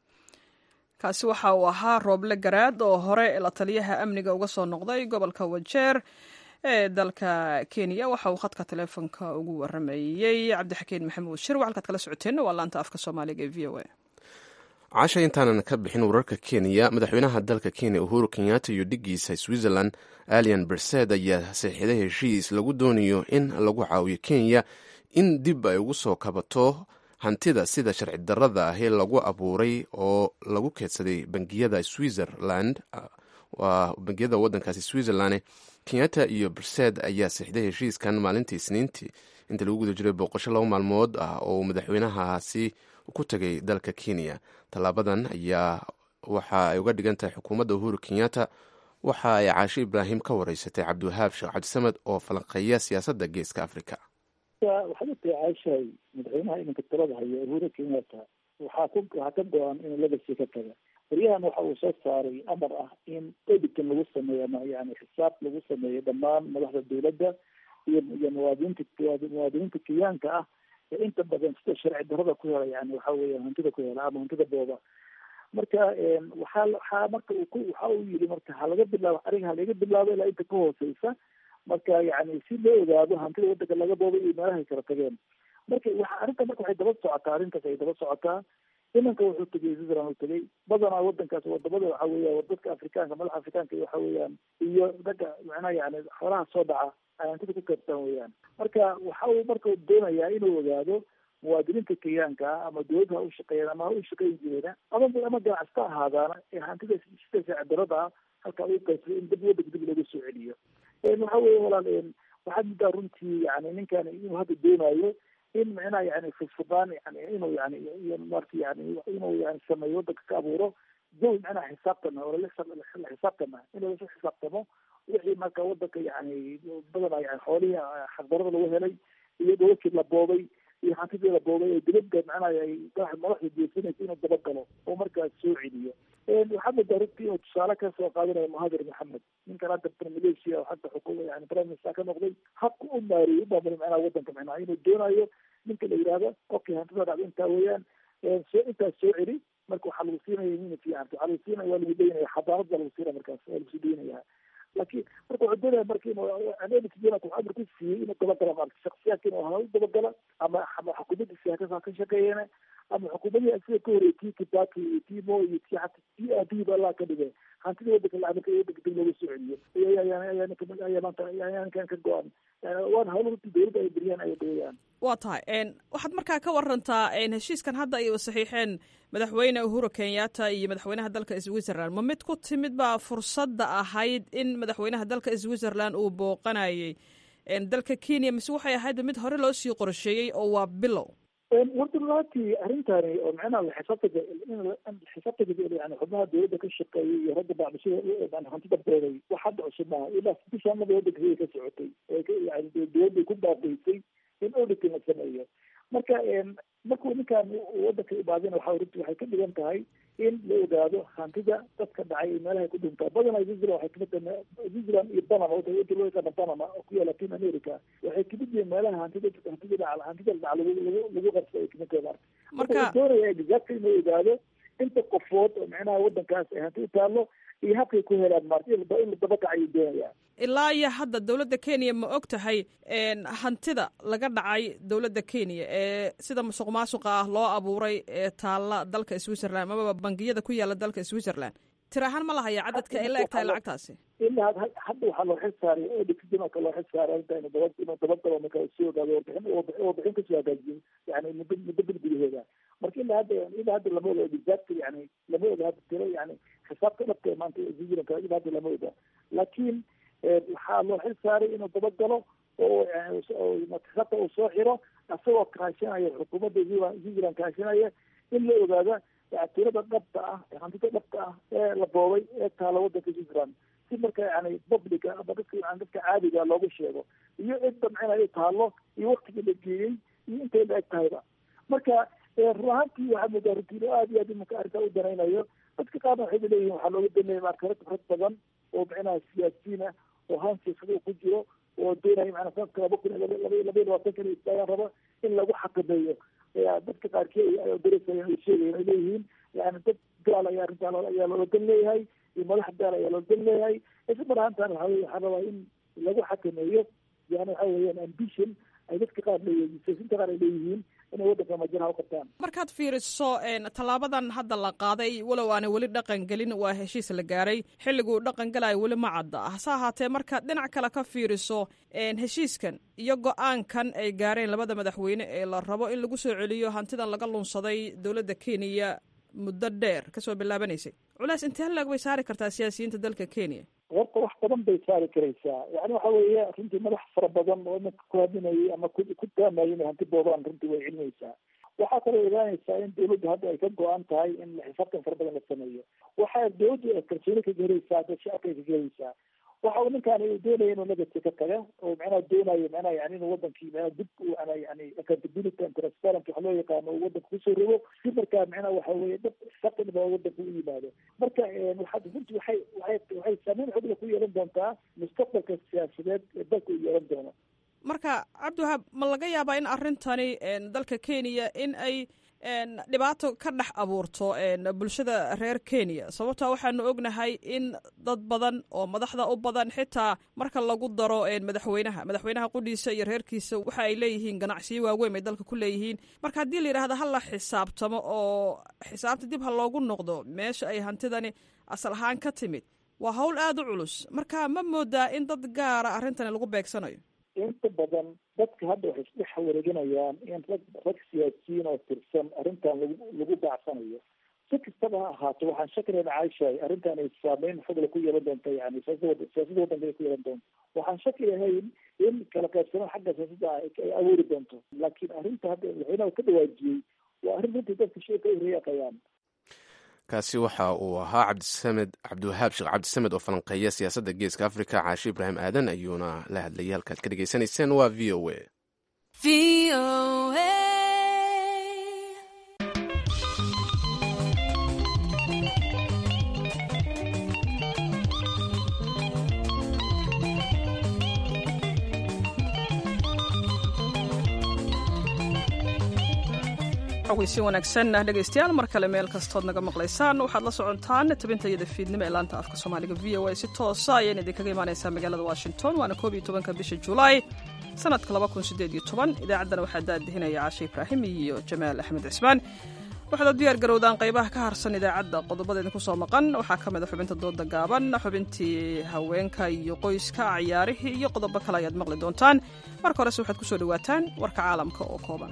kaasi waxa uu ahaa rooble garaad oo hore la taliyaha amniga uga soo noqday gobolka wajeer ee dalka kenya waxa uu khadka taleefonka ugu waramayey cabdixakiin maxamuud shir halkaad kala socoteenna waa laanta afka soomaaliga ee v o a
casha intaanan ka bixin wararka kenya madaxweynaha dalka kenya uhuru kenyatta iyo dhigiisa switzerland alian bersed ayaa saxiixday heshiis lagu doonayo in lagu caawiyo kenya in dib ay ugu soo kabato hantida sida sharci darada ahi lagu abuuray oo lagu keedsaday bangiyada switzerland waa bangiyada wadankaasi switzerland kenyatta iyo bersed ayaa saxiixday heshiiskan maalintii isniintii inta lagu guda jiray booqasho laba maalmood ah oo madaxweynahaasi ku tagay dalka kenya tallaabadan ayaa waxa ay uga dhigan tahay xukuumadda uhuru kenyatta waxa ay caashe ibraahim ka wareysatay cabdiwahaab sheekh cabdisamed oo falanqeeya siyaasadda geeska africa
waxaad ogtahay caashahay madaxweynaha iminka talada haya uhuru kenyatta waxaa ku waxaa ka go-an inuu legacy ka taga waryahan waxa uu soo saaray amar ah in editan lagu sameeyo ama yani xisaab lagu sameeyo dhammaan madaxda dowladda iyo iyo muwaadiniinta muwaadiniinta kenyaanka ah ee inta badan sida sharci darada ku hela yani waxa weya hantida ku hela ama hantida booba marka waxaa waxaa marka uu ku waxa uu yiri marka halaga bilaabo ariga halaga bilaabo ilaa inta ka hooseysa marka yani si loo ogaado hantida wadanka laga boobay iyo meelahay kala tageen marka waxa arrinta marka waxay daba socotaa arrintaas ay daba socotaa imanka wuxuu tegay switzerland uu tegay badanaa wadankaas wadamada waxa weya dadka afrikaanka madaxa afrikaanka waxa weeyaan iyo ragga macnaha yani xoolaha soo dhaca ay hantida ku kaebtaan weeyaan marka waxa uu marka doonayaa inuu ogaado muwaadiniinta kenyaanka ah ama dowladda ha u shaqeeyaan ama ha u shaqeyn jireena ama ama ganacsta ahaadaana ee hantida sida saacidarada ah halkaa uu qaybsaday in dib wadanka dib looga soo celiyo waxa weeye walaal waxaad muddaa runtii yani ninkan inuu hadda doonayo in micnaha yani fudfudaan yani inuu yani iyo marka yani inuu yani sameeyo wadanka ka abuuro jawi micnaha xisaabtana oo la xisaabtana inuu la xisaabtamo wixii marka wadanka yani badanaa yani xoolihii xaqdarada lagu helay iyo dhowlkii la boobay iyo hantidii la boobay ee dibadda macnaha ay madaxda jeesanaysa inuu dabagalo oo markaas soo celiyo waxaa moodaa runtii inuu tusaale ka soo qaadanayo muhadir maxamed ninkan hadda malaysia hadda xukuma yani prime minister ka noqday habka u maareeyey umaamuli macnaha wadanka macnaha inuu doonayo ninka la yidhaahdo okay hantida dhacda intaa weeyaan soo intaas soo celi marka waxaa lagu siinaya mina fiican waxaa lagu siinaya waa lagu daynaya xadaarad baa lagu siinaya markaas waa lagu sii daynaya laakiin marka wuxuu doonaya marka inuu anelitjena wuxuu amar ku siiyey inuu dabagala maarata shaksiyaadka inuu ha u dabagala ama ama xukuumaddiisa haka ka shaqeeyana ama xukuumadii asiga ka horreeyay tii kibaki iyo tii mo iyo tii hata tii aadihiba allah ka dhigay hantidii wadanka lacagka wadanka dib looga soo celiyo ayaa ninka ayaa maanta ayaa ninkan ka go-an waana hawlo runtii dowladda ay beriyaan ay dheeyaan
waa tahay waxaad markaa ka warantaa heshiiskan hadda ay saxiixeen madaxweyne uhuru kenyatta iyo madaxweynaha dalka switzerland ma mid ku timid baa fursadda ahayd in madaxweynaha dalka switzerland uu booqanayay dalka kenya mise waxay ahayd mid hore loo sii qorsheeyey oo waa bilow
warda runaatii arrintani oo macnaha xisaabtaga xisaabtaga yani xubnaha dowladda ka shaqeeyay iyo ragga bacdishada hantida beeray wax hadda cusub maaha ilaa bishaanada wadanka ka socotay yani dowladday ku baabaysay in auditing la sameeyo marka markuu ninkan wadanka imaadina waxa runti waxay ka dhigan tahay in la ogaado hantida dadka dhacay ee meelahay ku dhintaa badanaa switzerland waxay kamid tahay switzerland iyo panama wadanka loo yaqaana panama oo ku yaala latin america waxay kamid yihiin meelaha hantida hantida dhaca hantida dhaca lagu lagu lagu qabsa ay kamid tahay marka wuxuu doonaya exactly inuu ogaado inta qofood oo macnaha wadankaas ay hanti u taallo iyo habkay ku helaan maarta in la dabakac ayuu doonaya
ilaa iyo hadda dowladda kenya ma og tahay hantida laga dhacay dowladda kenya ee sida musuq maasuqa ah loo abuuray ee taalla dalka switzerland amaba bangiyada ku yaala dalka switzerland tir ahaan ma lahaya cadadka ay la eg tahay lacagtaasi
ilaa hadda waxaa loo xil saaray odikdimaka loo xil saaray inta inu daba inuu dabagalo marka soo ogaado warbixin warbixin kasoo hagaajiyo yani muddo muddo bil gudaheeda marka ilaa hadda ilaa hadda lama oga exactly yani lama oga hadda tiro yani xisaabta dhabka maanta switzerland ilaa hadda lama oga laakiin waxaa loo xil saaray inuu dabagalo oo xisaabta uu soo xiro isagoo kaashanaya xukuumadda switzerland kaashanaya in la ogaada tirada dhabta ah hantida dhabta ah ee la boobay ee taala wadanka switzerland si marka yani publica ama dadka yani dadka caadiga loogu sheego iyo cidda macnaa ay taalo iyo waktiga la geeyey iyo intay la eg tahayba marka run ahaantii waxaa moodaa runtiin oo aad iyo aad imanka arrintaa u danaynayo dadka qaarna waxay leeyihin waxaa looga danaya marka rag rag badan oo macnaha siyaasiyiin ah oo han siyaasada uu ku jiro oo doonaya macnaa sanadka laba kun laba laba iyo labaatanka inay istaagaan raba in lagu xakameeyo dadka qaarkii darasa ay sheegayen ay leeyihiin yani dad gaal ayaa arrintaa ayaa loola dan leeyahay iyo madax gaal ayaa loola dan leeyahay isla mar ahaantaan waxa weye waxaa rabaa in lagu xakameeyo yani waxa weeyaan ambition ay dadka qaar leeyihiin siyaasiinta qaar ay leeyihiin inay waddanka majaraha u qabtaan
markaad fiiriso tallaabadan hadda la qaaday walow aanay weli dhaqan gelin waa heshiis la gaaray xilliguu dhaqan galayo weli ma cadda hase ahaatee markaad dhinac kale ka fiiriso heshiiskan iyo go-aankan ay gaareen labada madaxweyne ee la rabo in lagu soo celiyo hantidan laga lunsaday dowladda kenya muddo dheer kasoo bilaabanaysay culays intee laeg bay saari kartaa siyaasiyiinta dalka kenya
horta wax badan bay saari karaysaa yani waxa weeye runtii madax fara badan oo imanka ku hadinayay ama ku ku taamayay inay hanti boobaan runtii way celinaysaa waxaa kaloo ogaanaysaa in dawladdu hadda ay ka go-an tahay in xisaabtan fara badan la sameeyo waxaa dawladdu ay kalsooni ka gelaysaa dad shacabka ay ka gelaysaa waxa uu ninkaan uu doonaya inuu legacy ka taga oo macnaha doonayo macnaha yani inuu wadankii macnaha dib u ana yani accountability and transparency waxa loo yaqaano uu wadanka kusoo rogo si markaa macnaha waxa weeye dad xisaabtan baa wadanka u yimaado marka waxaad runtii waxay waxay waxay saameyn xoogla ku yeelan doontaa mustaqbalka siyaasadeed ee dalka uu yeelan doono
marka cabdiwahaab ma laga yaabaa in arrintani dalka kenya in ay dhibaato ka dhex abuurto bulshada reer kenya sababtaa waxaanu ognahay in dad badan oo madaxda u badan xitaa marka lagu daro madaxweynaha madaxweynaha qudhiisa iyo reerkiisa waxa ay leeyihiin ganacsiyo waaweyn ay dalka ku leeyihiin marka haddii la yidhahda ha la xisaabtamo oo xisaabta dib ha loogu noqdo meesha ay hantidani asal ahaan ka timid waa hawl aada u culus marka ma moodaa in dad gaara arrintani lagu beegsanayo
inta badan dadka hadda waxay isdhex wareeganayaan in rag rag siyaasiyiin oo tirsan arrintan lagu lagu baacsanayo si kastaba ha ahaato waxaan shakilana caishahay arrintan ay saameyn xogla ku yeelan doonta yani siyaasada siyaasada wadanka ay ku yeelan doonto waxaan shaki ahayn in kala qaybsanaan xagga siyaasadda ay abuuri doonto laakiin arrinta hadda madaxweynaha ka dhawaajiyey waa arrin runtii dadka shee ka horeeyaqayaan
kaasi waxa uu ahaa cabdisamed cabdiwahaab sheekh cabdisamed oo falanqeeya siyaasadda geeska africa caashi ibraahim aadan ayuuna la hadlayay halkaad ka dhegaysanayseen waa v o a
xogeysi wanaagsan dhegaystayaal mar kale meel kastood naga maqlaysaan waxaad la socontaan tabintayada fiidnimo ee laanta afka soomaaliga v o a si toosa ayayna idinkaga imaanaysaa magaalada washington waana koob iyo tobanka bisha julaay sanadka laba kun sideed iyo toban idaacaddana waxaa daadihinaya caashe ibraahim iyo jamaal axmed cismaan waxaad u diyaar garowdaan qaybaha ka harsan idaacadda qodobada idinku soo maqan waxaa ka mid a xubinta dooda gaaban xubintii haweenka iyo qoyska ciyaarihii iyo qodobo kale ayaad maqli doontaan marka horese waxaad kusoo dhawaataan warka caalamka oo kooban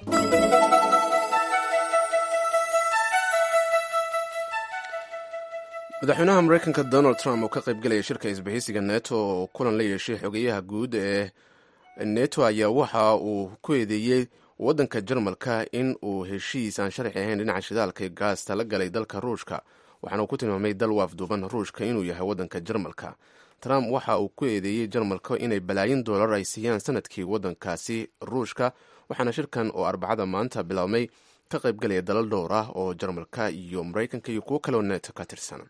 madaxweynaha mareykanka donald trump oo ka qaybgelaya shirka isbahaysiga neto oo kulan la yeeshay xogeyaha guud ee neto ayaa waxa uu ku eedeeyey waddanka jarmalka in uu heshiis aan sharci ahayn dhinaca shidaalka gaasta la galay dalka ruushka waxaana uu ku tilmaamay dal waafduuban ruushka inuu yahay waddanka jarmalka trump waxa uu ku eedeeyey jarmalka inay balaayin doolar ay siiyaan sanadkii waddankaasi ruushka waxaana shirkan oo arbacada maanta biloabmay ka qaybgalaya dalal dhowr ah oo jarmalka iyo mareykanka iyo kuwo kaleo neto ka tirsan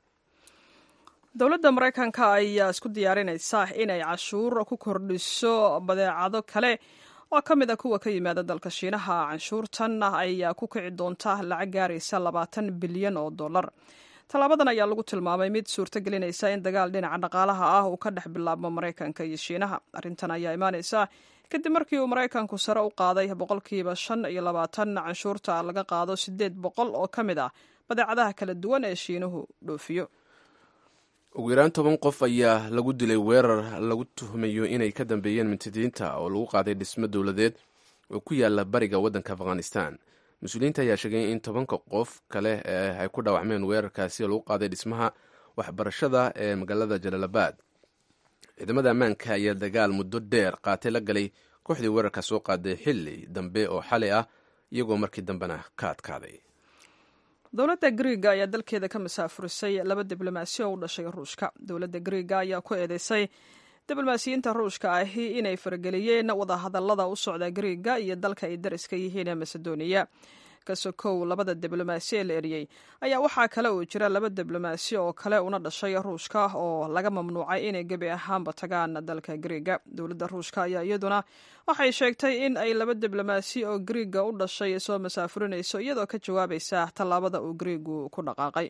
dowladda maraykanka ayaa isku diyaarinaysa inay cashuur ku kordhiso badeecado kale oo ka mid a kuwa ka yimaada dalka shiinaha canshuurtan ayaa ku kici doonta lacag gaaraysa labaatan bilyan oo dollar tallaabadan ayaa lagu tilmaamay mid suurto gelinaysa in dagaal dhinaca dhaqaalaha ah uu ka dhex bilaabmo maraykanka iyo shiinaha arrintan ayaa imaanaysa kadib markii uu maraykanku sare u qaaday boqolkiiba shan iyo labaatan canshuurta laga qaado siddeed boqol oo ka mid ah badeecadaha kala duwan ee shiinuhu dhoofiyo
ugu yaraan toban qof ayaa lagu dilay weerar lagu tuhmayo inay ka dambeeyeen mintidiinta oo lagu qaaday dhismo dowladeed oo ku yaala bariga waddanka afghanistan mas-uuliyiinta ayaa sheegay in tobanka qof kale ee ay ku dhaawacmeen weerarkaasi oo lagu qaaday dhismaha waxbarashada ee magaalada jalaalabad ciidamada ammaanka ayaa dagaal muddo dheer qaatay la galay kooxdii weerarka soo qaaday xilli dambe oo xalay ah iyagoo markii dambena ka adkaaday
dowladda griiga ayaa dalkeeda ka masaafurisay laba diblomaasi oo u dhashay ruushka dowladda griiga ayaa ku eedeysay diblomaasiyiinta ruushka ahi inay farageliyeen wadahadallada u socda griiga iyo dalka ay dariska yihiin ee masedoniya kasokow labada diblomaasi ee la eriyey ayaa waxaa kale uu jira laba diblomaasi oo kale una dhashay ruushka oo laga mamnuucay inay gebi ahaanba tagaan dalka griiga dowladda ruushka ayaa iyaduna waxay sheegtay in ay laba diblomaasi oo griiga u dhashay soo masaafurinayso iyadoo ka jawaabaysa tallaabada uu griigu ku dhaqaaqay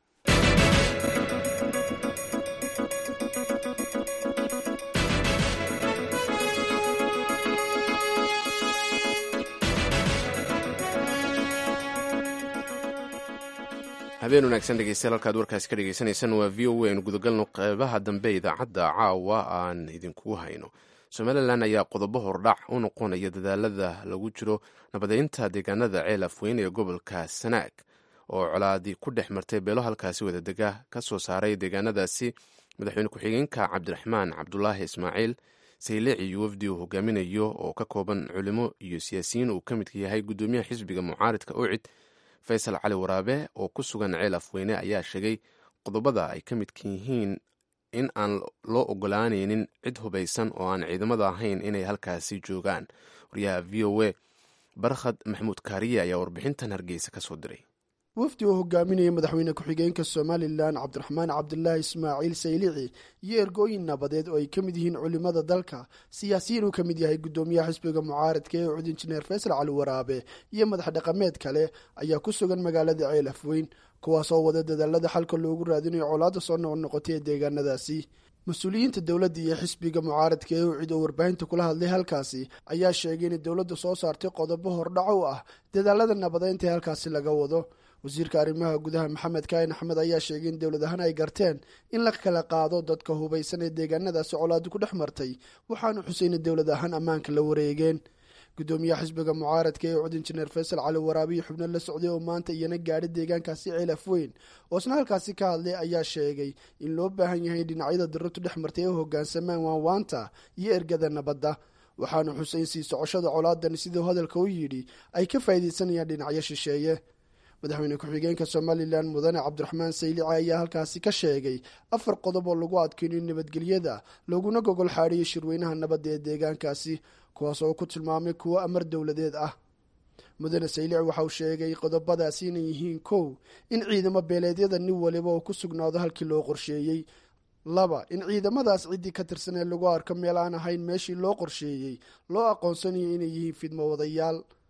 habeen wanaagsan dhegeystayaal halkaad warkaasi ka dhegeysaneysaan waa v o a aynu gudagalno qeybaha dambe idaacadda caawa aan idinkugu hayno somalilan ayaa qodobo hordhac u noqonaya dadaalada lagu jiro nabadeynta deegaanada ceel afweyn ee gobolka sanaag oo colaadi ku dhex martay beelo halkaasi wadadega ka soo saaray deegaanadaasi madaxweyne ku-xigeenka cabdiraxmaan cabdulaahi ismaaciil sayleeci iyo wafdi uu hogaaminayo oo ka kooban culimo iyo siyaasiyiin uu ka midka yahay guddoomiyaha xisbiga mucaaridka ucid faysal cali waraabe oo ku sugan ceel afweyne ayaa sheegay qodobada ay ka midka yihiin in aan loo ogolaanaynin cid hubaysan oo aan ciidamada ahayn inay halkaasi joogaan wariyaha v o a barkhad maxamuud kaariye ayaa warbixintan hargeysa ka soo diray
wafdi oo hogaaminaya madaxweyne ku-xigeenka somalilan cabdiraxmaan cabdulaahi ismaaciil saylici iyo ergooyin nabadeed oo ay ka mid yihiin culimada dalka siyaasiyiin uu ka mid yahay guddoomiyaha xisbiga mucaaradka ee cud injineer faysal cali waraabe iyo madax dhaqameed kale ayaa ku sugan magaalada ceel afweyn kuwaas oo wada dadaalada xalka loogu raadinayo colaadda soo noqnoqotay ee deegaanadaasi mas-uuliyiinta dowladda iyo xisbiga mucaaradka ee ucid oo warbaahinta kula hadlay halkaasi ayaa sheegay inay dowladda soo saartay qodobo hordhaco u ah dadaalada nabadeynta ee halkaasi laga wado wasiirka arrimaha gudaha maxamed kaahin axmed ayaa sheegay in dowlad ahaan ay garteen in la kala qaado dadka hubaysan ee deegaanadaasi colaadu ku dhex martay waxaanu xuseyna dowlad ahaan ammaanka la wareegeen guddoomiyaha xisbiga mucaaradka ee cud injineer faysal cali waraabiyo xubno la socday oo maanta iyana gaadhi deegaankaasi ceel afweyn oo isna halkaasi ka hadlay ayaa sheegay in loo baahan yahay dhinacyada diratu dhex martay ee u hogaansamaan waanwaanta iyo ergada nabadda waxaanu xuseyn sii socoshada colaadan siduu hadalka u yidhi ay ka faa'iidaysanayaan dhinacyo shisheeye madaxweyne ku-xigeenka somalilan mudane cabdiraxmaan saylici ayaa halkaasi ka sheegay afar qodob oo lagu adkeynayo nabadgelyada laguna gogol xaadhiyo shirweynaha nabadda ee deegaankaasi kuwaas oo ku tilmaamay kuwo amar dowladeed ah mudane saylici waxauu sheegay qodobadaasi inay yihiin kow in ciidamo beeleedyada nin waliba uu ku sugnaado halkii loo qorsheeyey laba in ciidamadaas ciddii ka tirsan ee lagu arko meel aan ahayn meeshii loo qorsheeyey loo aqoonsanayo inay yihiin fidmo wadayaal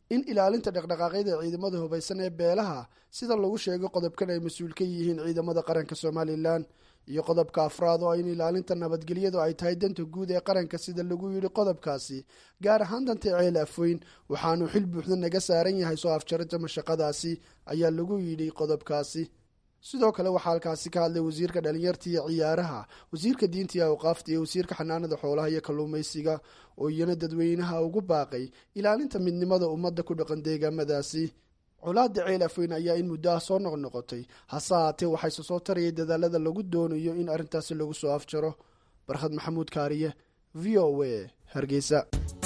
in ilaalinta dhaqdhaqaaqyada ciidamada hubaysan ee beelaha sida lagu sheegay qodobkan ay mas-uul ka yihiin ciidamada qaranka somalilan iyo qodobka afraad oo in ilaalinta nabadgelyadu ay tahay danta guud ee qaranka sida lagu yidhi qodobkaasi gaar ahaan danta ceel afweyn waxaanu xil buuxda naga saaran yahay soo afjarinta mashaqadaasi ayaa lagu yidhi qodobkaasi sidoo kale waxaa halkaasi ka hadlay wasiirka dhalinyarta iyo ciyaaraha wasiirka diinta iyo awqaafta iyo wasiirka xanaanada xoolaha iyo kalluumaysiga oo iyana dadweynaha ugu baaqay ilaalinta midnimada ummadda ku dhaqan deegaamadaasi colaada ceel afweyn ayaa in muddo ah soo noqnoqotay hase haatee waxayse soo tarayay dadaalada lagu doonayo in arrintaasi lagu soo afjaro barkhad maxamuud kaariye v o a hargeysa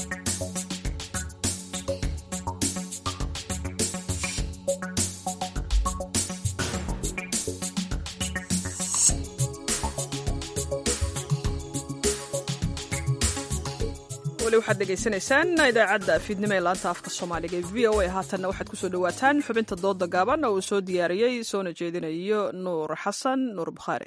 weli waxaad dhegaysanaysaan idaacadda fiidnimo ee laanta afka soomaaliga ee v o a haatanna waxaad kusoo dhawaataan xubinta dooda gaaban oo uu soo diyaariyey soona jeedinayo nuur xasan nuur bukhaari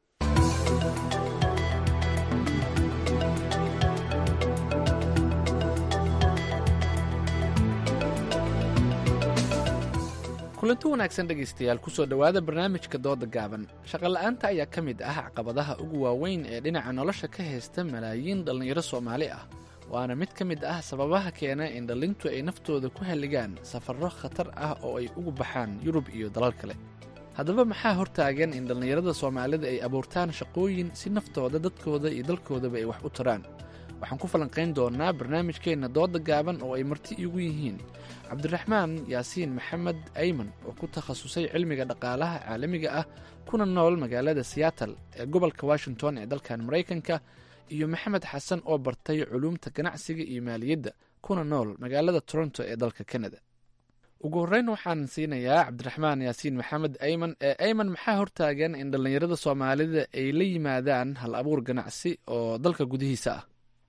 kulanti wanaagsan dhegaystayaal kusoo dhowaada barnaamijka dooda gaaban shaqola'aanta ayaa ka mid ah caqabadaha ugu waaweyn ee dhinaca nolosha ka haysta malaayiin dhallinyaro soomaali ah waana mid ka mid ah sababaha keena in dhallintu ay naftooda ku halligaan safarro khatar ah oo ay ugu baxaan yurub iyo dalal kale haddaba maxaa hortaagan in dhallinyarada soomaalida ay abuurtaan shaqooyin si naftooda dadkooda iyo dalkoodaba ay wax u taraan waxaan ku falanqayn doonnaa barnaamijkeenna dooda gaaban oo ay marti iigu yihiin cabdiraxmaan yaasiin maxamed ayman oo ku takhasusay cilmiga dhaqaalaha caalamiga ah kuna nool magaalada siyaatal ee gobolka washington ee dalkan maraykanka iyo maxamed xasan oo bartay culuumta ganacsiga iyo maaliyadda kuna nool magaalada toronto ee dalka kanada ugu horreyn waxaan siinayaa cabdiraxmaan yaasiin maxamed ayman ee ayman maxaa hortaagan in dhallinyarada soomaalida ay la yimaadaan hal abuur ganacsi oo dalka gudihiisa ah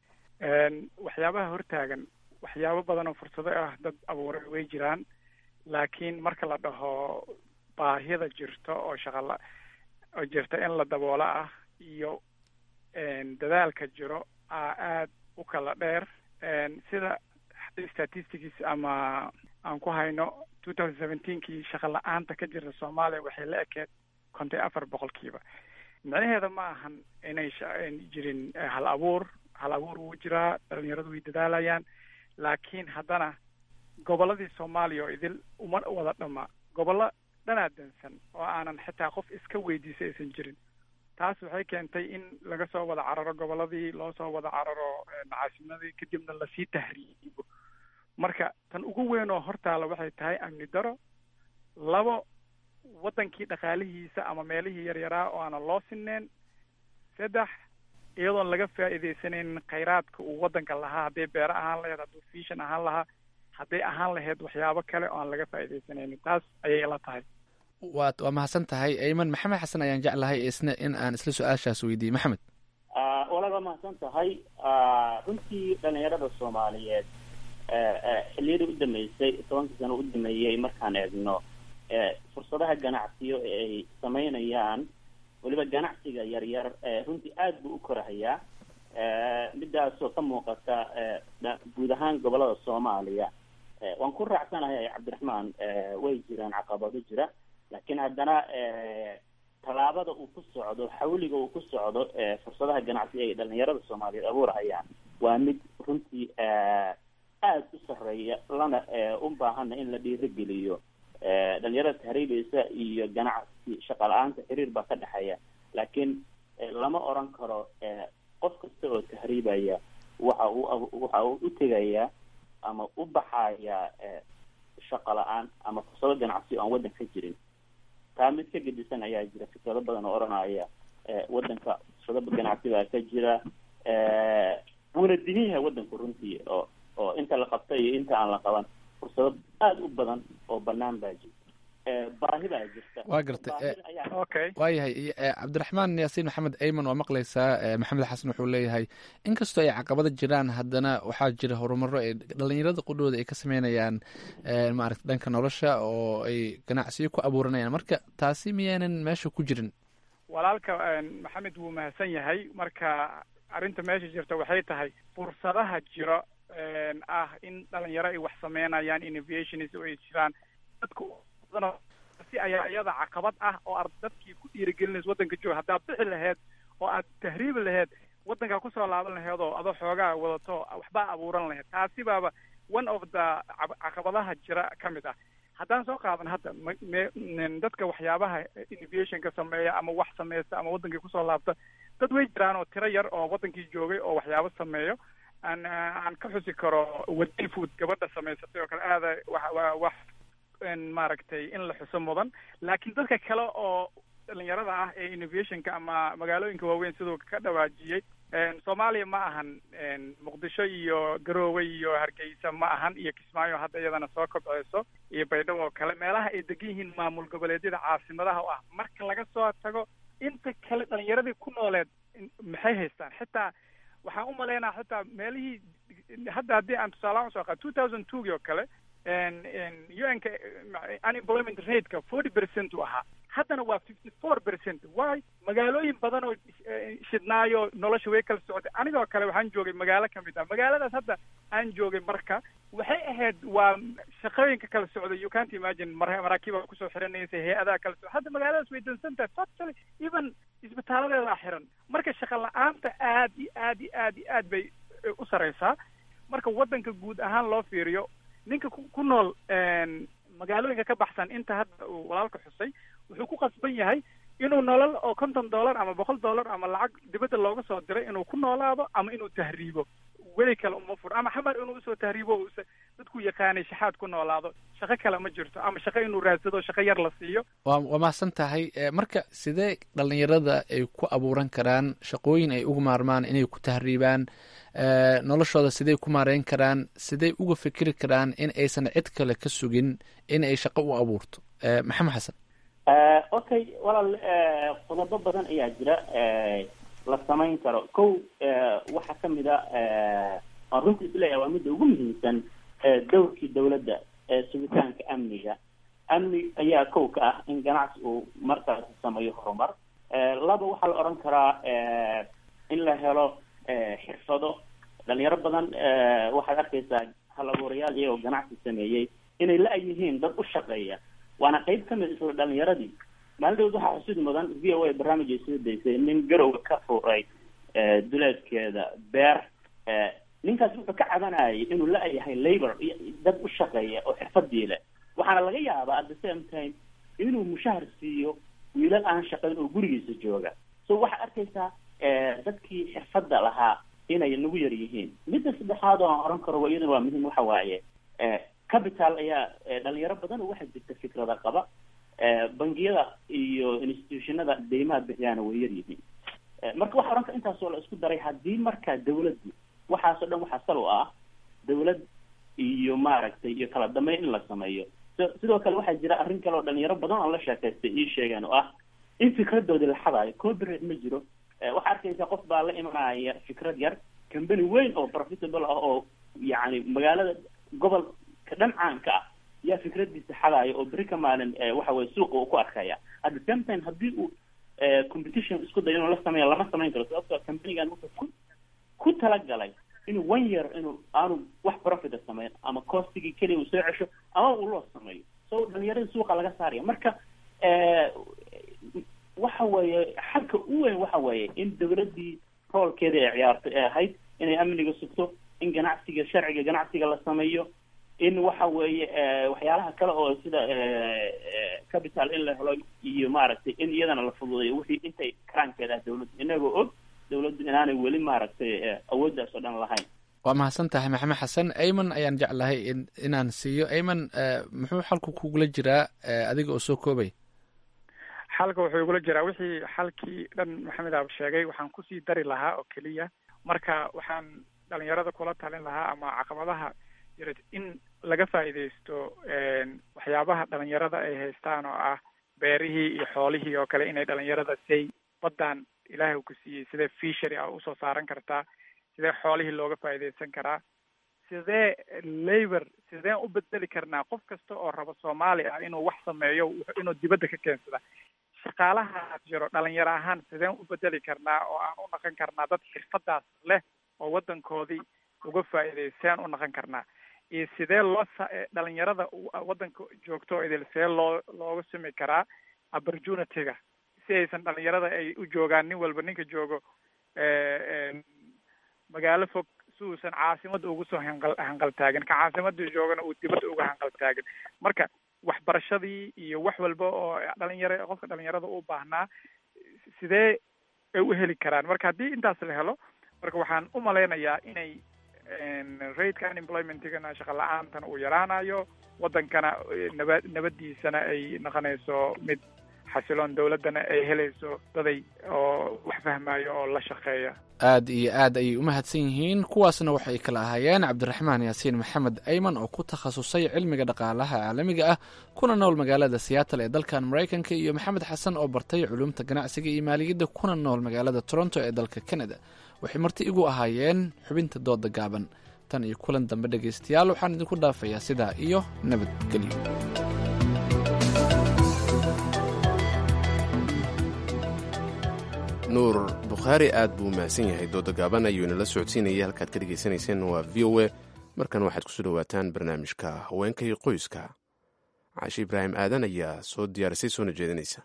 waxyaabaha hortaagan waxyaabo badan oo fursado ah dad abuuray way jiraan laakiin marka la dhaho baahida jirto oo shaqala oo jirta in la daboola ah iyo dadaalka jiro aa aada u kala dheer sida statistics ama aan ku hayno two thousand seventeenkii shaqa la-aanta ka jirta soomaaliya waxay la ekeed kontay afar boqolkiiba micnaheeda ma ahan inay jirin hal abuur hal abuur wuu jiraa dhalinyaradu way dadaalayaan laakiin haddana gobolladii soomaaliya oo idil uma wada dhama gobollo dhanaa dansan oo aanan xitaa qof iska weydiisay aysan jirin taas waxay keentay in laga soo wada cararo gobolladii loo soo wada cararo caasimadii kadibna lasii tahriibo marka tan ugu weyn oo hortaala waxay tahay amni daro labo waddankii dhaqaalihiisa ama meelihii yaryaraa oo aanan loo sineen saddex iyadoon laga faa'iidaysanaynin khayraadka uu waddanka lahaa hadday beero ahaan lahayd hadduu fiishan ahaan lahaa hadday ahaan lahayd waxyaabo kale oo aan laga faa'iidaysanaynin taas ayay ila tahay
waad waa mahadsan tahay ayman maxamed xasan ayaan jeclahay isna in aan isla su-aashaas weydiiyey maxamed
walaal waa mahadsan tahay runtii dhalinyarada soomaaliyeed xilliyadii u dambeysay tobankii sano u dameeyey markaan eegno fursadaha ganacsiyo ee ay samaynayaan weliba ganacsiga yaryar runtii aada buu u korahayaa midaasoo ka muuqata guud ahaan gobolada soomaaliya waan ku raacsanahay cabdiraxmaan way jiraan caqabado jira laakiin haddana tallaabada uu ku socdo xawliga uu ku socdo fursadaha ganacsi ay dhalinyarada soomaaliyeed abuurhayaan waa mid runtii aada u sarreeya lana u baahana in la dhiirigeliyo dhalinyarada tahriibaysa iyo ganacsi shaqa la-aanta xiriir baa ka dhexeeya laakiin lama oran karo qof kasta oo tahriibaya waxa uu waxa uu u tegaya ama u baxaya shaqa la-aan ama fursado ganacsi oo aan waddan ka jirin taa mid ka gedisan ayaa jira fikrado badan oo odhanaya waddanka fursado ganacsi baa ka jira wuuna dihin yahay waddanku runtii oo oo inta la qabta iyo inta aan la qaban fursado aada u badan oo banaan baa jirta baahi baa jirta
waa gartay waayahay cabdiraxmaan yaasiin maxamed ayman waa maqlaysaa maxamed xasan wuxuu leeyahay inkastoo ay caqabada jiraan haddana waxaa jira horumaro ay dhalinyarada qudhooda ay ka sameynayaan maaragta dhanka nolosha oo ay ganacsiyo ku abuuranayaan marka taasi miyaanan meesha ku jirin
walaalka maxamed wuu mahadsan yahay marka arrinta meesha jirta waxay tahay fursadaha jiro ah in dhalinyaro ay wax sameynayaan innovations oo ay jiraan dadka si ayaa iyada caqabad ah oo aad dadkii ku dhiirigelinaysa waddanka jooga haddaad bixi laheyd oo aad tahriibi laheyd waddankaa kusoo laaban laheyd oo adoo xoogaa wadato waxbaa abuuran laheyd taasi baaba one of the caqabadaha jira ka mid ah haddaan soo qaadan hadda m dadka waxyaabaha innovationka sameeya ama wax sameysta ama waddankii kusoo laabta dad way jiraan oo tiro yar oo waddankii joogay oo waxyaabo sameeyo aan aan ka xusi karo wadi food gabadha samaysatay oo kale aada wa wax maaragtay in la xuso mudan laakiin dadka kale oo dhalinyarada ah ee innovationka ama magaalooyinka waaweyn siduu ka dhawaajiyey soomaaliya ma ahan muqdisho iyo garoowe iyo hargeysa ma ahan iyo kismaayo hadda iyadana soo kobceyso iyo baydhabo oo kale meelaha ay degan yihiin maamul goboleedyada caasimadaha oo ah marka laga soo tago inta kale dhalinyaradii ku nooleed maxay haystaan xitaa waxaan umalaynaa xitaa meelihii hadda haddii aan tusaalahaan usoo qaa two thousand twogii oo kale un-ka unemployment rateka forty percent u ahaa haddana waa fifty four percent why magaalooyin badan oo shidnaayo nolosha way kala socotay anigoo kale waxaan joogay magaalo kamid ah magaaladaas hadda aan joogay marka waxay ahayd waa shaqooyinka kala socday you can't imagine mar maraakiiba kusoo xiranaysa hay-adaha kala socda hadda magaaladaas way dansan tahay totally even isbitaaladeedaa xiran marka shaqa la-aanta aad iyo aad iyo aad iyo aad bay u sareysaa marka waddanka guud ahaan loo fiiriyo ninka ku nool magaalooyinka ka baxsan inta hadda uu walaalka xusay wuxuu ku qasban yahay inuu nolol oo konton dollar ama boqol dollar ama lacag dibadda looga soo diray inuu ku noolaado ama inuu tahriibo weli kale uma fur ama xamar inuu usoo tahriibo use dadku yaqaanay shaxaad ku noolaado shaqo kale ma jirto ama shaqo inuu raadsado shaqo yar la siiyo
waa waa mahadsan tahay marka sidee dhalinyarada ay ku abuuran karaan shaqooyin ay uga maarmaan inay ku tahriibaan noloshooda sidey ku maareyn karaan sidey uga fikiri karaan in aysan cid kale ka sugin in ay shaqo u abuurto maxamed xasan
okay walaal qodobo badan ayaa jira la samayn karo kow waxaa kamid a aan runtii isleeyahay waa midda ugu muhiimsan dowrkii dawladda sugitaanka amniga amni ayaa kow ka ah in ganacsi uu markaas sameeyo horumar laba waxaa la odhan karaa in la helo xirfado dhalinyaro badan waxaad arkaysaa hal abuurayaal iyagoo ganacsi sameeyey inay la yihiin dad u shaqeeya waana qayb kamid isla dhalinyaradii maalin dhawd waxaa xusid mudan v o a barnaamij ay soo daysay nin garowga ka furay duleedkeeda beer ninkaas wuxuu ka cabanayay inuu la yahay labor dad u shaqeeya oo xirfadii leh waxaana laga yaabaa at the same time inuu mushahar siiyo wiilal aan shaqayn oo gurigiisa jooga so waxaad arkaysaa dadkii xirfadda lahaa inay nagu yar yihiin midda saddexaad oo aan oran karo iyadana waa muhiim waxa waaye capital ayaa dhalinyaro badan oo waxaa jirta fikrada qaba bangiyada iyo institutionada deymaha bixiyaana way yar yihiin marka waxa ohan kara intaasoo la isku daray haddii marka dawladdu waxaasoo dhan waxaa sal u ah dawlad iyo maaragtay iyo kala dambeyn in la sameeyo sidoo kale waxaa jira arrin kale oo dhalinyaro badan oo la sheekaystay ii sheegeen oo ah in fikradoodii la xadaayo copyright ma jiro waxaa arkaysa qof baa la imanaya fikrad yar company weyn oo profitable ah oo yacni magaalada gobolka dhan caanka ah yaa fikradiisa xadaayo oo beri ka maalin waxa weye suuqa uu ku arkaya at the same time haddii uu competition isku dayo inuu la sameeyo lama samayn karo sababtoo companigan wuxuu ku ku talagalay inuu one year inuu aanu wax profita sameyn ama costigii keliya uu soo cesho ama uu loo sameeyo so dhalinyarada suuqa laga saaraya marka waxa weeye xalka u weyn waxa weeye in dawladdii roolkeeda ay ciyaartay ee ahayd inay amniga sugto in ganacsiga sharciga ganacsiga la sameeyo in waxa weeye waxyaalaha kale oo sida capital in la helo iyo maaragtay in iyadana la fududeeyo wixii intay karaankeeda ah dawladdu inagoo og dawladdu inaanay weli maaragtay awooddaas oo dhan lahayn
waa mahadsan tahay maxamed xasan ayman ayaan jeclahay in inaan siiyo ayman muxuu xalku kugula jiraa adiga oo soo koobay
xalka wuxuu igula jiraa wixii xalkii dhan maxamed aab sheegay waxaan kusii dari lahaa oo keliya marka waxaan dhalinyarada kula talin lahaa ama caqabadaha jira in laga faa'iidaysto waxyaabaha dhalinyarada ay haystaan oo ah beerihii iyo xoolihii oo kale inay dhalinyarada say badan ilaahay ku siiyey sidee fishery ah usoo saaran kartaa sidee xoolihii looga faa'iidaysan karaa sidee labor sideen u bedeli karnaa qof kasta oo raba soomaali ah inuu wax sameeyo inuu dibadda ka keensada shaqaalaha jiro dhalinyaro ahaan sideen u bedeli karnaa oo aan u dhaqan karnaa dad xirfadaas leh oo waddankoodii uga faa'iidaysteen u noqon karnaa iyo sidee loo dhalinyarada waddanka joogto idil sidee loo looga sami karaa opportunity-ga si aysan dhalinyarada ay u joogaan nin walba ninka joogo magaalo fog si uusan caasimada ugu soo hanqal hanqaltaagin ka caasimada joogana uu dibadda uga hanqaltaagin marka waxbarashadii iyo wax walba oo dhalinyaro qofka dhalinyarada u baahnaa sidee ay u heli karaan marka haddii intaas la helo marka waxaan u malaynayaa inay raidka unemploymentigana shaqa la-aantana uu yaraanayo waddankana naba nabadiisana ay noqonayso mid xasiloon dowladdana ay helayso daday oo wax fahmayo oo la shaqeeya
aad iyo aad ayay u mahadsan yihiin kuwaasna waxay kala ahaayeen cabdiraxmaan yaasiin maxamed ayman oo ku takhasusay cilmiga dhaqaalaha caalamiga ah kuna nool magaalada seattle ee dalkan maraykanka iyo maxamed xasan oo bartay culumta ganacsiga iyo maaliyadda kuna nool magaalada toronto ee dalka canada waxay marti igu ahaayeen xubinta dooda gaaban tan iyo kulan dambe dhegaystayaal waxaan idinku dhaafayaa sidaa iyo nabadgelyo
nuur bukhaari aad buu mahadsan yahay dooda gaaban ayuu inala socodsiinayay halkaad ka dhegaysanayseen waa v o a markan waxaad kusoo dhowaataan barnaamijka haweenka iyo qoyska caashi ibraahim aadan ayaa soo diyaarisay soona jeedinaysa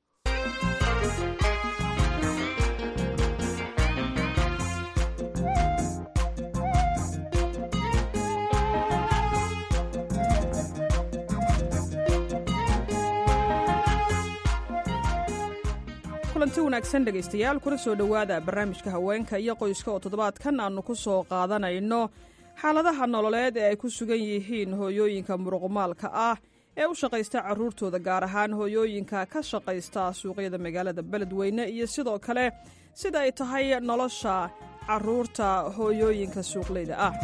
kulanti wanaagsan dhegaystayaal kuna soo dhowaada barnaamijka haweenka iyo qoyska oo toddobaadkan aannu ku soo qaadanayno xaaladaha nololeed ee ay ku sugan yihiin hooyooyinka muruqmaalka ah ee u shaqaysta carruurtooda gaar ahaan hooyooyinka ka shaqaysta suuqyada magaalada beledweyne iyo sidoo kale sida ay tahay nolosha carruurta hooyooyinka suuqleyda ah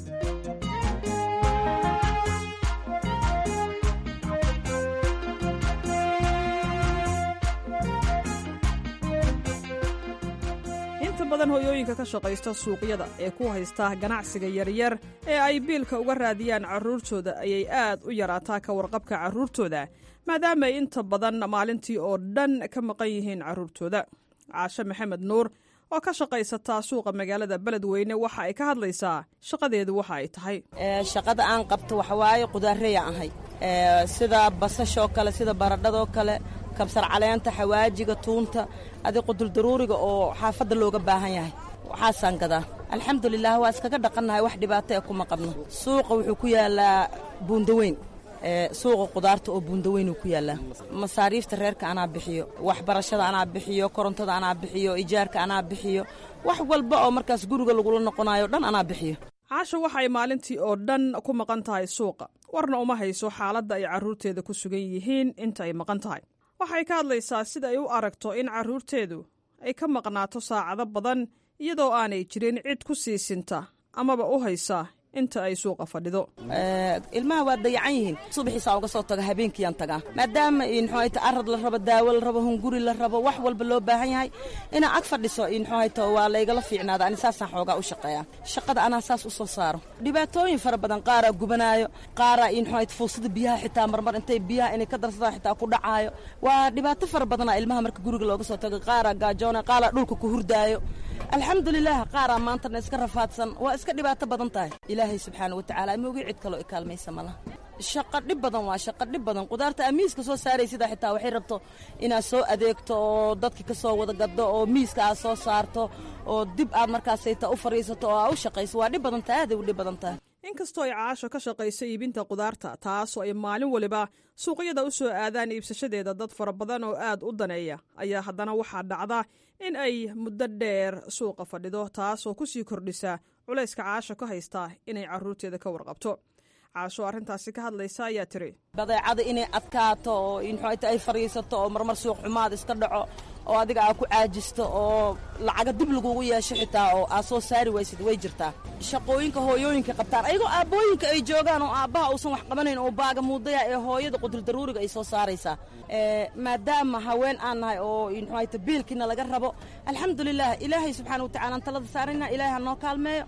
inta badan hooyooyinka ka shaqaysta suuqyada ee ku haysta ganacsiga yaryar ee ay biilka uga raadiyaan carruurtooda ayay aad u yaraataa ka warqabka carruurtooda maadaama ay inta badan maalintii oo dhan ka maqan yihiin carruurtooda caashe maxamed nuur oo ka shaqaysataa suuqa magaalada beledweyne waxa ay ka hadlaysaa shaqadeedu waxa ay tahay
shaqada aan qabto waxawaaye qudaarreya ahay sida basashoo kale sida baradhadoo kale kabsar caleenta xawaajiga tuunta adi quduldaruuriga oo xaafadda looga baahan yahay waxaasaan gadaa alxamdulilah waa iskaga dhaqannahay wax dhibaato ee kuma qabno suuqa wuxuu ku yaalaa buundaweyn suuqa qudaarta oo buundaweynuu ku yaallaa masaariifta reerka anaa bixiyo waxbarashada anaa bixiyo korontada anaa bixiyo ijaarka anaa bixiyo wax walba oo markaas guriga lagula noqonayo dhan anaa bixiyo
caasha waxa ay maalintii oo dhan ku maqan tahay suuqa warna uma hayso xaaladda ay carruurteeda ku sugan yihiin inta ay maqan tahay waxay ka hadlaysaa sida ay u aragto in carruurteedu ay ka maqnaato saacado badan iyadoo aanay jirin cid ku siisinta amaba u haysa inta ay suuqa fadhido
ilmaha waa dayacan yihiin subaxiisaa uga soo taga habeenkiiyaan tagaa maadaama mxuahayta arad la rabo daawo la rabo hunguri la rabo wax walba loo baahan yahay inaa ag fadhiso mxuahayta waa laygala fiicnaada ani saasaan xoogaa u shaqeeyaa shaqada anaa saas u soo saaro dhibaatooyin fara badan qaaraa gubanaayo qaaraa mxuahayta fuusada biyaha xitaa marmar intay biyaha inay ka darsadaan xitaa ku dhacaayo waa dhibaato fara badanaa ilmaha marka guriga looga soo tago qaaraa gaajoona qaaraa dhulka ku hurdaayo alxamdulilah qaaraa maantana iska rafaadsan waa iska dhibaato badan tahay ilaahay subxaana watacaala moogii cid kaloo ikaalmaysa malaha shaqa dhib badan waa shaqa dhib badan qudaarta amiiska soo saaraysida xitaa waxay rabto inaad soo adeegto oo dadki ka soo wada gaddo oo miiska aad soo saarto oo dib aad markaasayta u fadhiisato oo aad u shaqayso waa dhib badan tahay aaday u dhib badan tahay
inkastoo ay caasho ka shaqayso iibinta qudaarta taasoo ay maalin waliba suuqyada u soo aadaan iibsashadeeda dad fara badan oo aad u daneeya ayaa haddana waxaa dhacda in ay muddo dheer suuqa fadhido taasoo ku sii kordhisa culayska caasho ka haysta inay carruurteeda ka warqabto caasho arrintaasi ka hadlaysa ayaa tiri
badeecada inay adkaato oo mxuata ay fadhiisato oo marmar suuq xumaad iska dhaco oo adiga aad ku caajisto oo lacaga dib lagugu yeesho xitaa oo aad soo saari waysid way jirtaa shaqooyinka hooyooyinka qabtaan ayagoo aabbooyinka ay joogaan oo aabbaha uusan wax qabanayn oo baaga muudaya ee hooyada quduldaruuriga ay soo saaraysaa maadaama haween aan nahay oo mxuata biilkiina laga rabo alxamdulilah ilaahay subxaana watacala aan talada saarayna ilaahay ha noo kaalmeeyo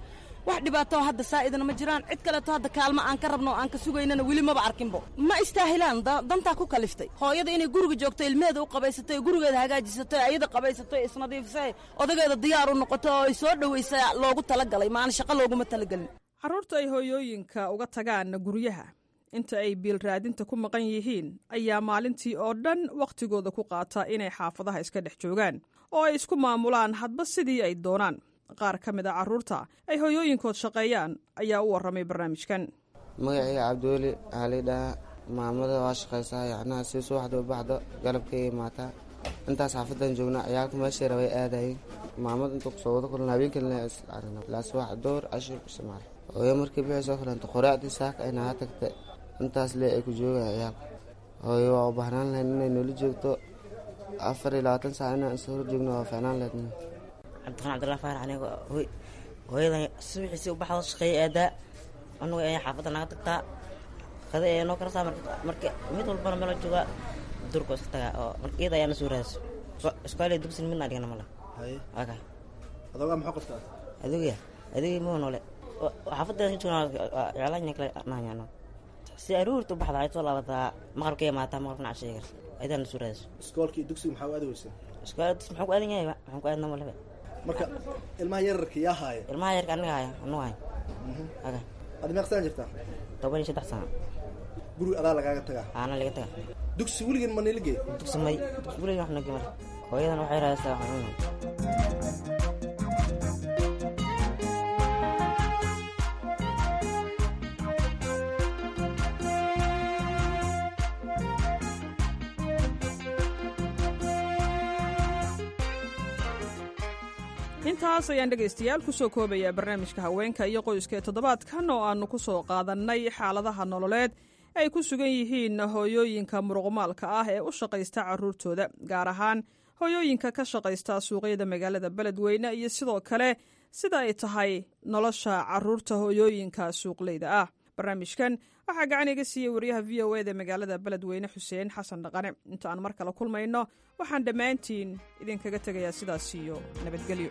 wax dhibaato hadda saa'idana ma jiraan cid kaleeto hadda kaalmo aan ka rabno oo aan ka sugaynana weli maba arkinbo ma istaahilaan dantaa ku kaliftay hooyada inay guriga joogto ilmeheeda u qabaysato gurigeeda hagaajisato ayada qabaysato isnadiifisa odageeda diyaar u noqoto oo ay soo dhowaysa loogu talagalay maana shaqo looguma talagelin
carruurta ay hooyooyinka uga tagaan guryaha inta ay biil raadinta ku maqan yihiin ayaa maalintii oo dhan wakhtigooda ku qaata inay xaafadaha iska dhex joogaan oo ay isku maamulaan hadba sidii ay doonaan qaar ka mid a carruurta ay hooyooyinkood shaqeeyaan ayaa u warramay barnaamijkan
magacayga cabdiweli waxaa laydhahaa maamada waa shaqaysaa yacnaha si subaxda u baxdo galabkay imaataa intaas xaafadan joognaa ciyaalka meeshay rabay aadayeen maamad inta kusoo wada kulan habeenkan ilaa subax door cashir isticmaal hooyo markii bixii soo kalanta qoraacdii saaka ayna ha tagta intaas lee ay ku joogaya ciyaalka hooyo waa u baahnaan lahayn inay noola joogto afar iyo labaatan saac inaan is hor joogno waa ficnaan lahayd
cabdiqan cabdillah faarax aniga hoy hooyadan subaxiisii u baxdo shaqeeya aadaa anugu ayaa xaafadda naga tagtaa qada ee noo karasaa marka mid walbana meelo joogaa durka iska tagaa oo marka iyada ayaa na soo raadayso iskooley dugsin midna dhigana male aka
adogaa maxaa qabtaa
adigaya adigay muhu noole xaafadda joognaa ciyaalanya kale nahanyano si aruurta u baxda ay soo laabataa maqrabka imaataa maqrabna casheega ayadaa na soo raadayso
iskoolkii dugsiga maxaa u aadi weysa
iskoolka dugsi maxaan ku aadan yahay maxaan ku aadna malebe
marka ilmaha yararka yaa haaya
ilmaha yarka aniga haya anugu haya aga
adi meeq sana jirtaa
toban iyo saddex sano
guriga adaa lagaaga tagaa
aana laga taga
dugsi weligan ma nila geey
dugsi may dugsi weligan wax nagi male hooyadan waxay raadaysaa wax cunaa
intaas ayaan dhegaystayaal ku soo koobayaa barnaamijka haweenka iyo qoyska ee toddobaadkan oo aannu ku soo qaadannay xaaladaha nololeed ay ku sugan yihiin hooyooyinka muruqmaalka ah ee u shaqaysta carruurtooda gaar ahaan hooyooyinka ka shaqaysta suuqyada magaalada beledweyne iyo sidoo kale sida ay tahay nolosha carruurta hooyooyinka suuqleyda ah barnaamijkan waxaa gacan iga siiyey wariyaha v o eda magaalada beledweyne xuseen xasan dhaqane inta aan mar kale kulmayno waxaan dhammaantiin idinkaga tegayaa sidaas iyo nabadgelyo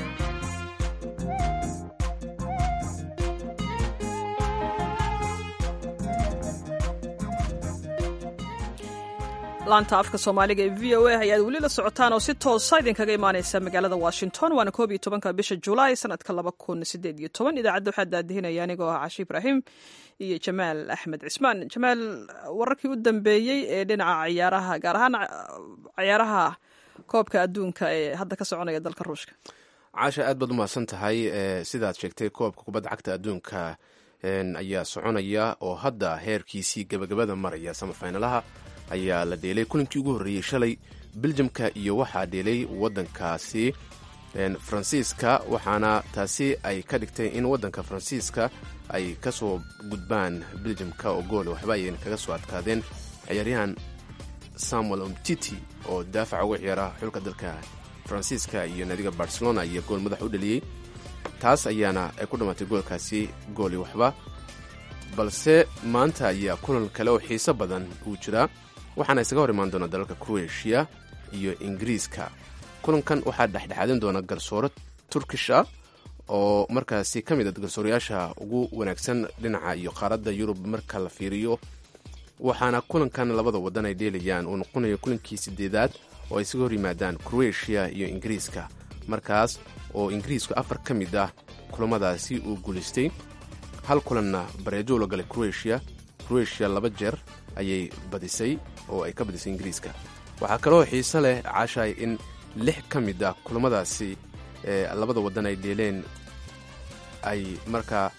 laanta afka soomaaliga ee v o a ayaad weli la socotaan oo si toosa idinkaga imaaneysa magaalada washington waana koob iyo tobanka bisha julaay sanadka laba kun sideed iyo toban idaacadda waxaa daadihinaya anigoo ah cashi ibraahim iyo jamaal axmed cismaan jamaal wararkii u dambeeyey ee dhinaca ciyaaraha gaar ahaan ciyaaraha koobka adduunka ee hadda ka soconaya dalka ruushka
caasha aad baad umahadsan tahay sidaad sheegtay koobka kubadda cagta adduunka ayaa soconaya oo hadda heerkiisii gabagabada maraya samafinalaha ayaa la dheelay kulinkii ugu horreeyey shalay beljamka iyo waxaa dheelay waddankaasi faransiiska waxaana taasi ay ka dhigtay in waddanka faransiiska ay ka soo gudbaan beljamka oo gool waxba ayayna kaga soo adkaadeen ciyaaryahan samuel omtiti oo daafaca uga ciyaara xulka dalka faransiiska iyo naadiga barcelona iyo gool madax u dhaliyey taas ayaana ay ku dhammaatay goolkaasi gooli waxba balse maanta ayaa kulan kale oo xiiso badan uu jiraa waxaana isaga hor imaan doona dalalka kroatiya iyo ingiriiska kulankan waxaa dhexdhexaadin doona garsooro turkish ah oo markaasi ka mid a garsoorayaasha ugu wanaagsan dhinaca iyo qaaradda yurub marka la fiiriyo waxaana kulankan labada wadan ay dheelayaan uu noqonayo kulankii sideedaad oo ay isaga hor yimaadaan kroatiya iyo ingiriiska markaas oo ingiriisku afar ka mid ah kulamadaasi uu guulaystay hal kulanna bareejo la galay kroatiya kroatiya laba jeer ayay badisay oo ay ka badisay ingiriiska waxaa kaloo xiise leh caashaay in lix ka mid ah kulamadaasi ee labada waddan ay dheeleen ay markaa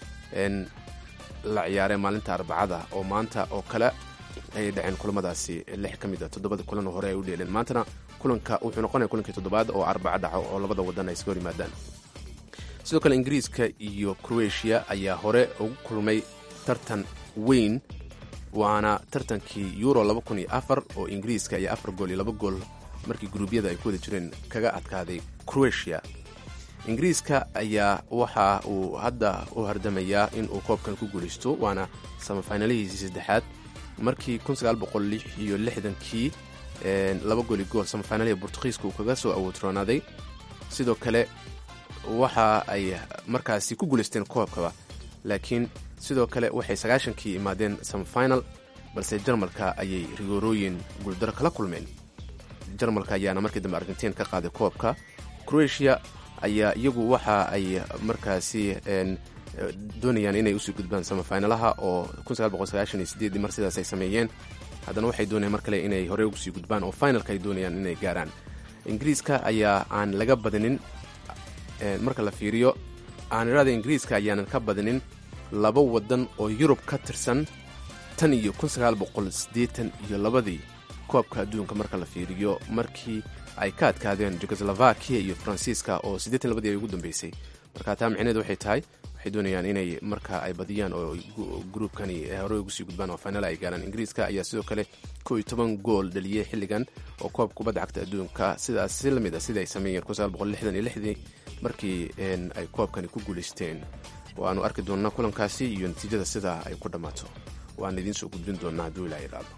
la ciyaareen maalinta arbacada oo maanta oo kale ayay dhaceen kulamadaasi lix ka mid a toddobada kulan hore ay u dheeleen maantana kulanka wuxuu noqonaya kulankii toddobaad oo arbaca dhaco oo labada waddan ay iska hor yimaadaan sidoo kale ingiriiska iyo kroatiya ayaa hore ugu kulmay tartan weyn waana tartankii euro oo ingiriiska ayaa afar gool iyo laba gool markii guruubyada ay ku wada jireen kaga adkaaday croatia ingiriiska ayaa waxa uu hadda u hardamayaa in uu koobkan ku guulaysto waana samafinalihiisii saddexaad markii iyo kii laba gooli gool samafinalihii bortugiiska uu kaga soo awoodroonaaday sidoo kale waxa ay markaasi ku guulaysteen koobkaba laakiin sidoo kale waxay sagaashankii imaadeen samafinal balse jarmalka ayay rigoorooyin guuldaro kala kulmeen jarmalka ayaana markii dambe argentiin ka qaaday koobka croatia ayaa iyagu waxa ay markaasi doonayaan inay usii gudbaan samafinalaha oo mar sidaas ay sameeyeen haddana waxay doonayaan mar kale inay horey ugu sii gudbaan oo finalka ay doonayaan inay gaaraan ingiriiska ayaa aan laga badinin marka la fiiriyo aanirada ingiriiska ayaanan ka badinin laba wadan oo yurub ka tirsan tan iyo iyo labadii koobka adduunka marka la fiiriyo markii ay ka adkaadeen jugoslovakia iyo faransiiska oo labadii ay ugu dambeysay marka taa micneed waxay tahay waxay doonayaan inay marka ay badiyaan oo gruubkani horey ugu sii gudbaan oo final ay gaaraan ingiriiska ayaa sidoo kale ko iyo toban gool dhaliyey xilligan oo koobka kubadda cagta adduunka sidaas si lamid a sida ay sameeyeen markii ay koobkani ku guulaysteen waanu arki doonnaa kulankaasi iyo natiijada sidaa ay ku dhammaato waan idiin soo gudbin doonnaa hadduu ilaa idhaado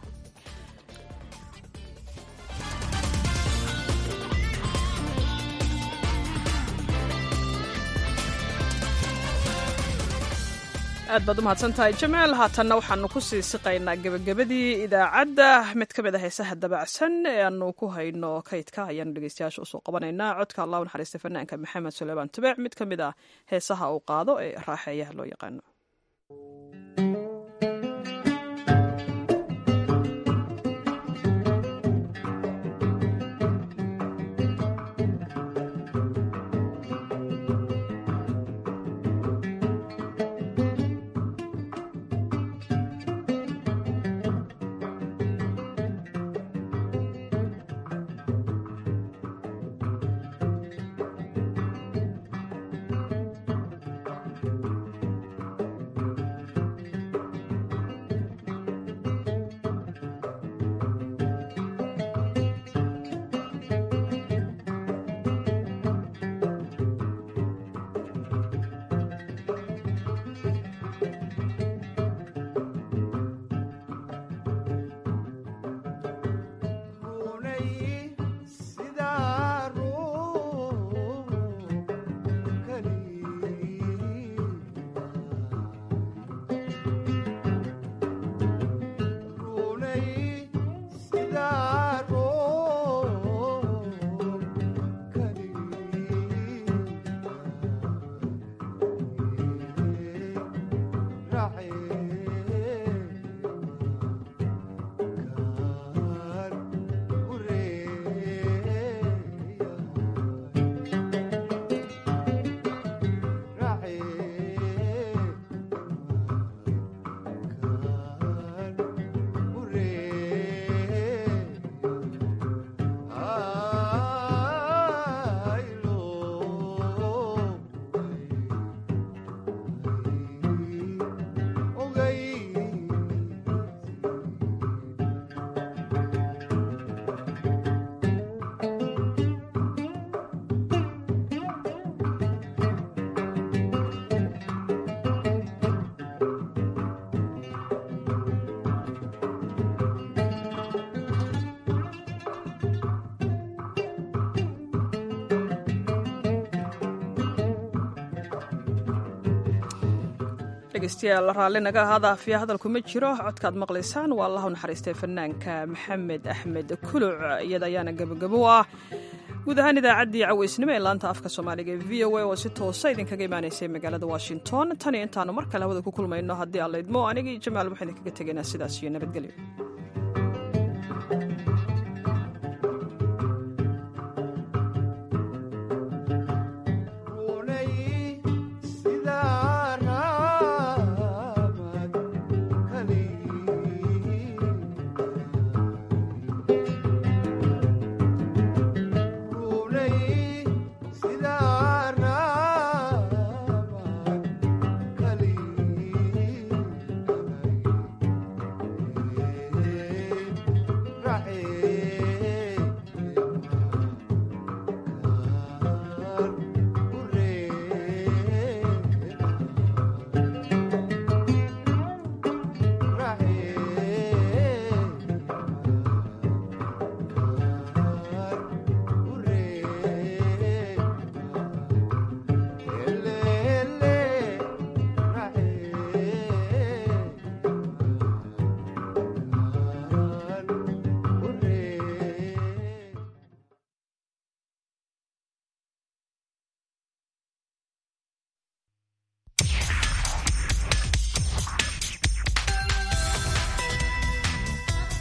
aad baad u mahadsan tahay jamaal haatanna waxaanu ku sii siqaynaa gebagabadii idaacadda mid ka mid a heesaha dabacsan ee aanu ku hayno kaydka ayaanu dhegeystayaasha usoo qabanaynaa codka allah u naxariista fanaanka maxamed suleymaan tubeec mid ka mid ah heesaha uu qaado ee raaxeeyaha loo yaqaano dhegeystayaal raalli naga ahaada afiya hadalku ma jiro codkaad maqlaysaan waa allahu naxariistay fanaanka maxamed axmed kuluc iyada ayaana gebagabo u ah guud ahaan idaacaddii caweysnimo ee laanta afka soomaaliga ee v o a oo si toosa idinkaga imaanaysay magaalada washington tan iyo intaanu mar kale hawada ku kulmayno haddii aan laydmo anigii jamaal waxaan idinkaga tegaynaa sidaas iyo nabadgelyo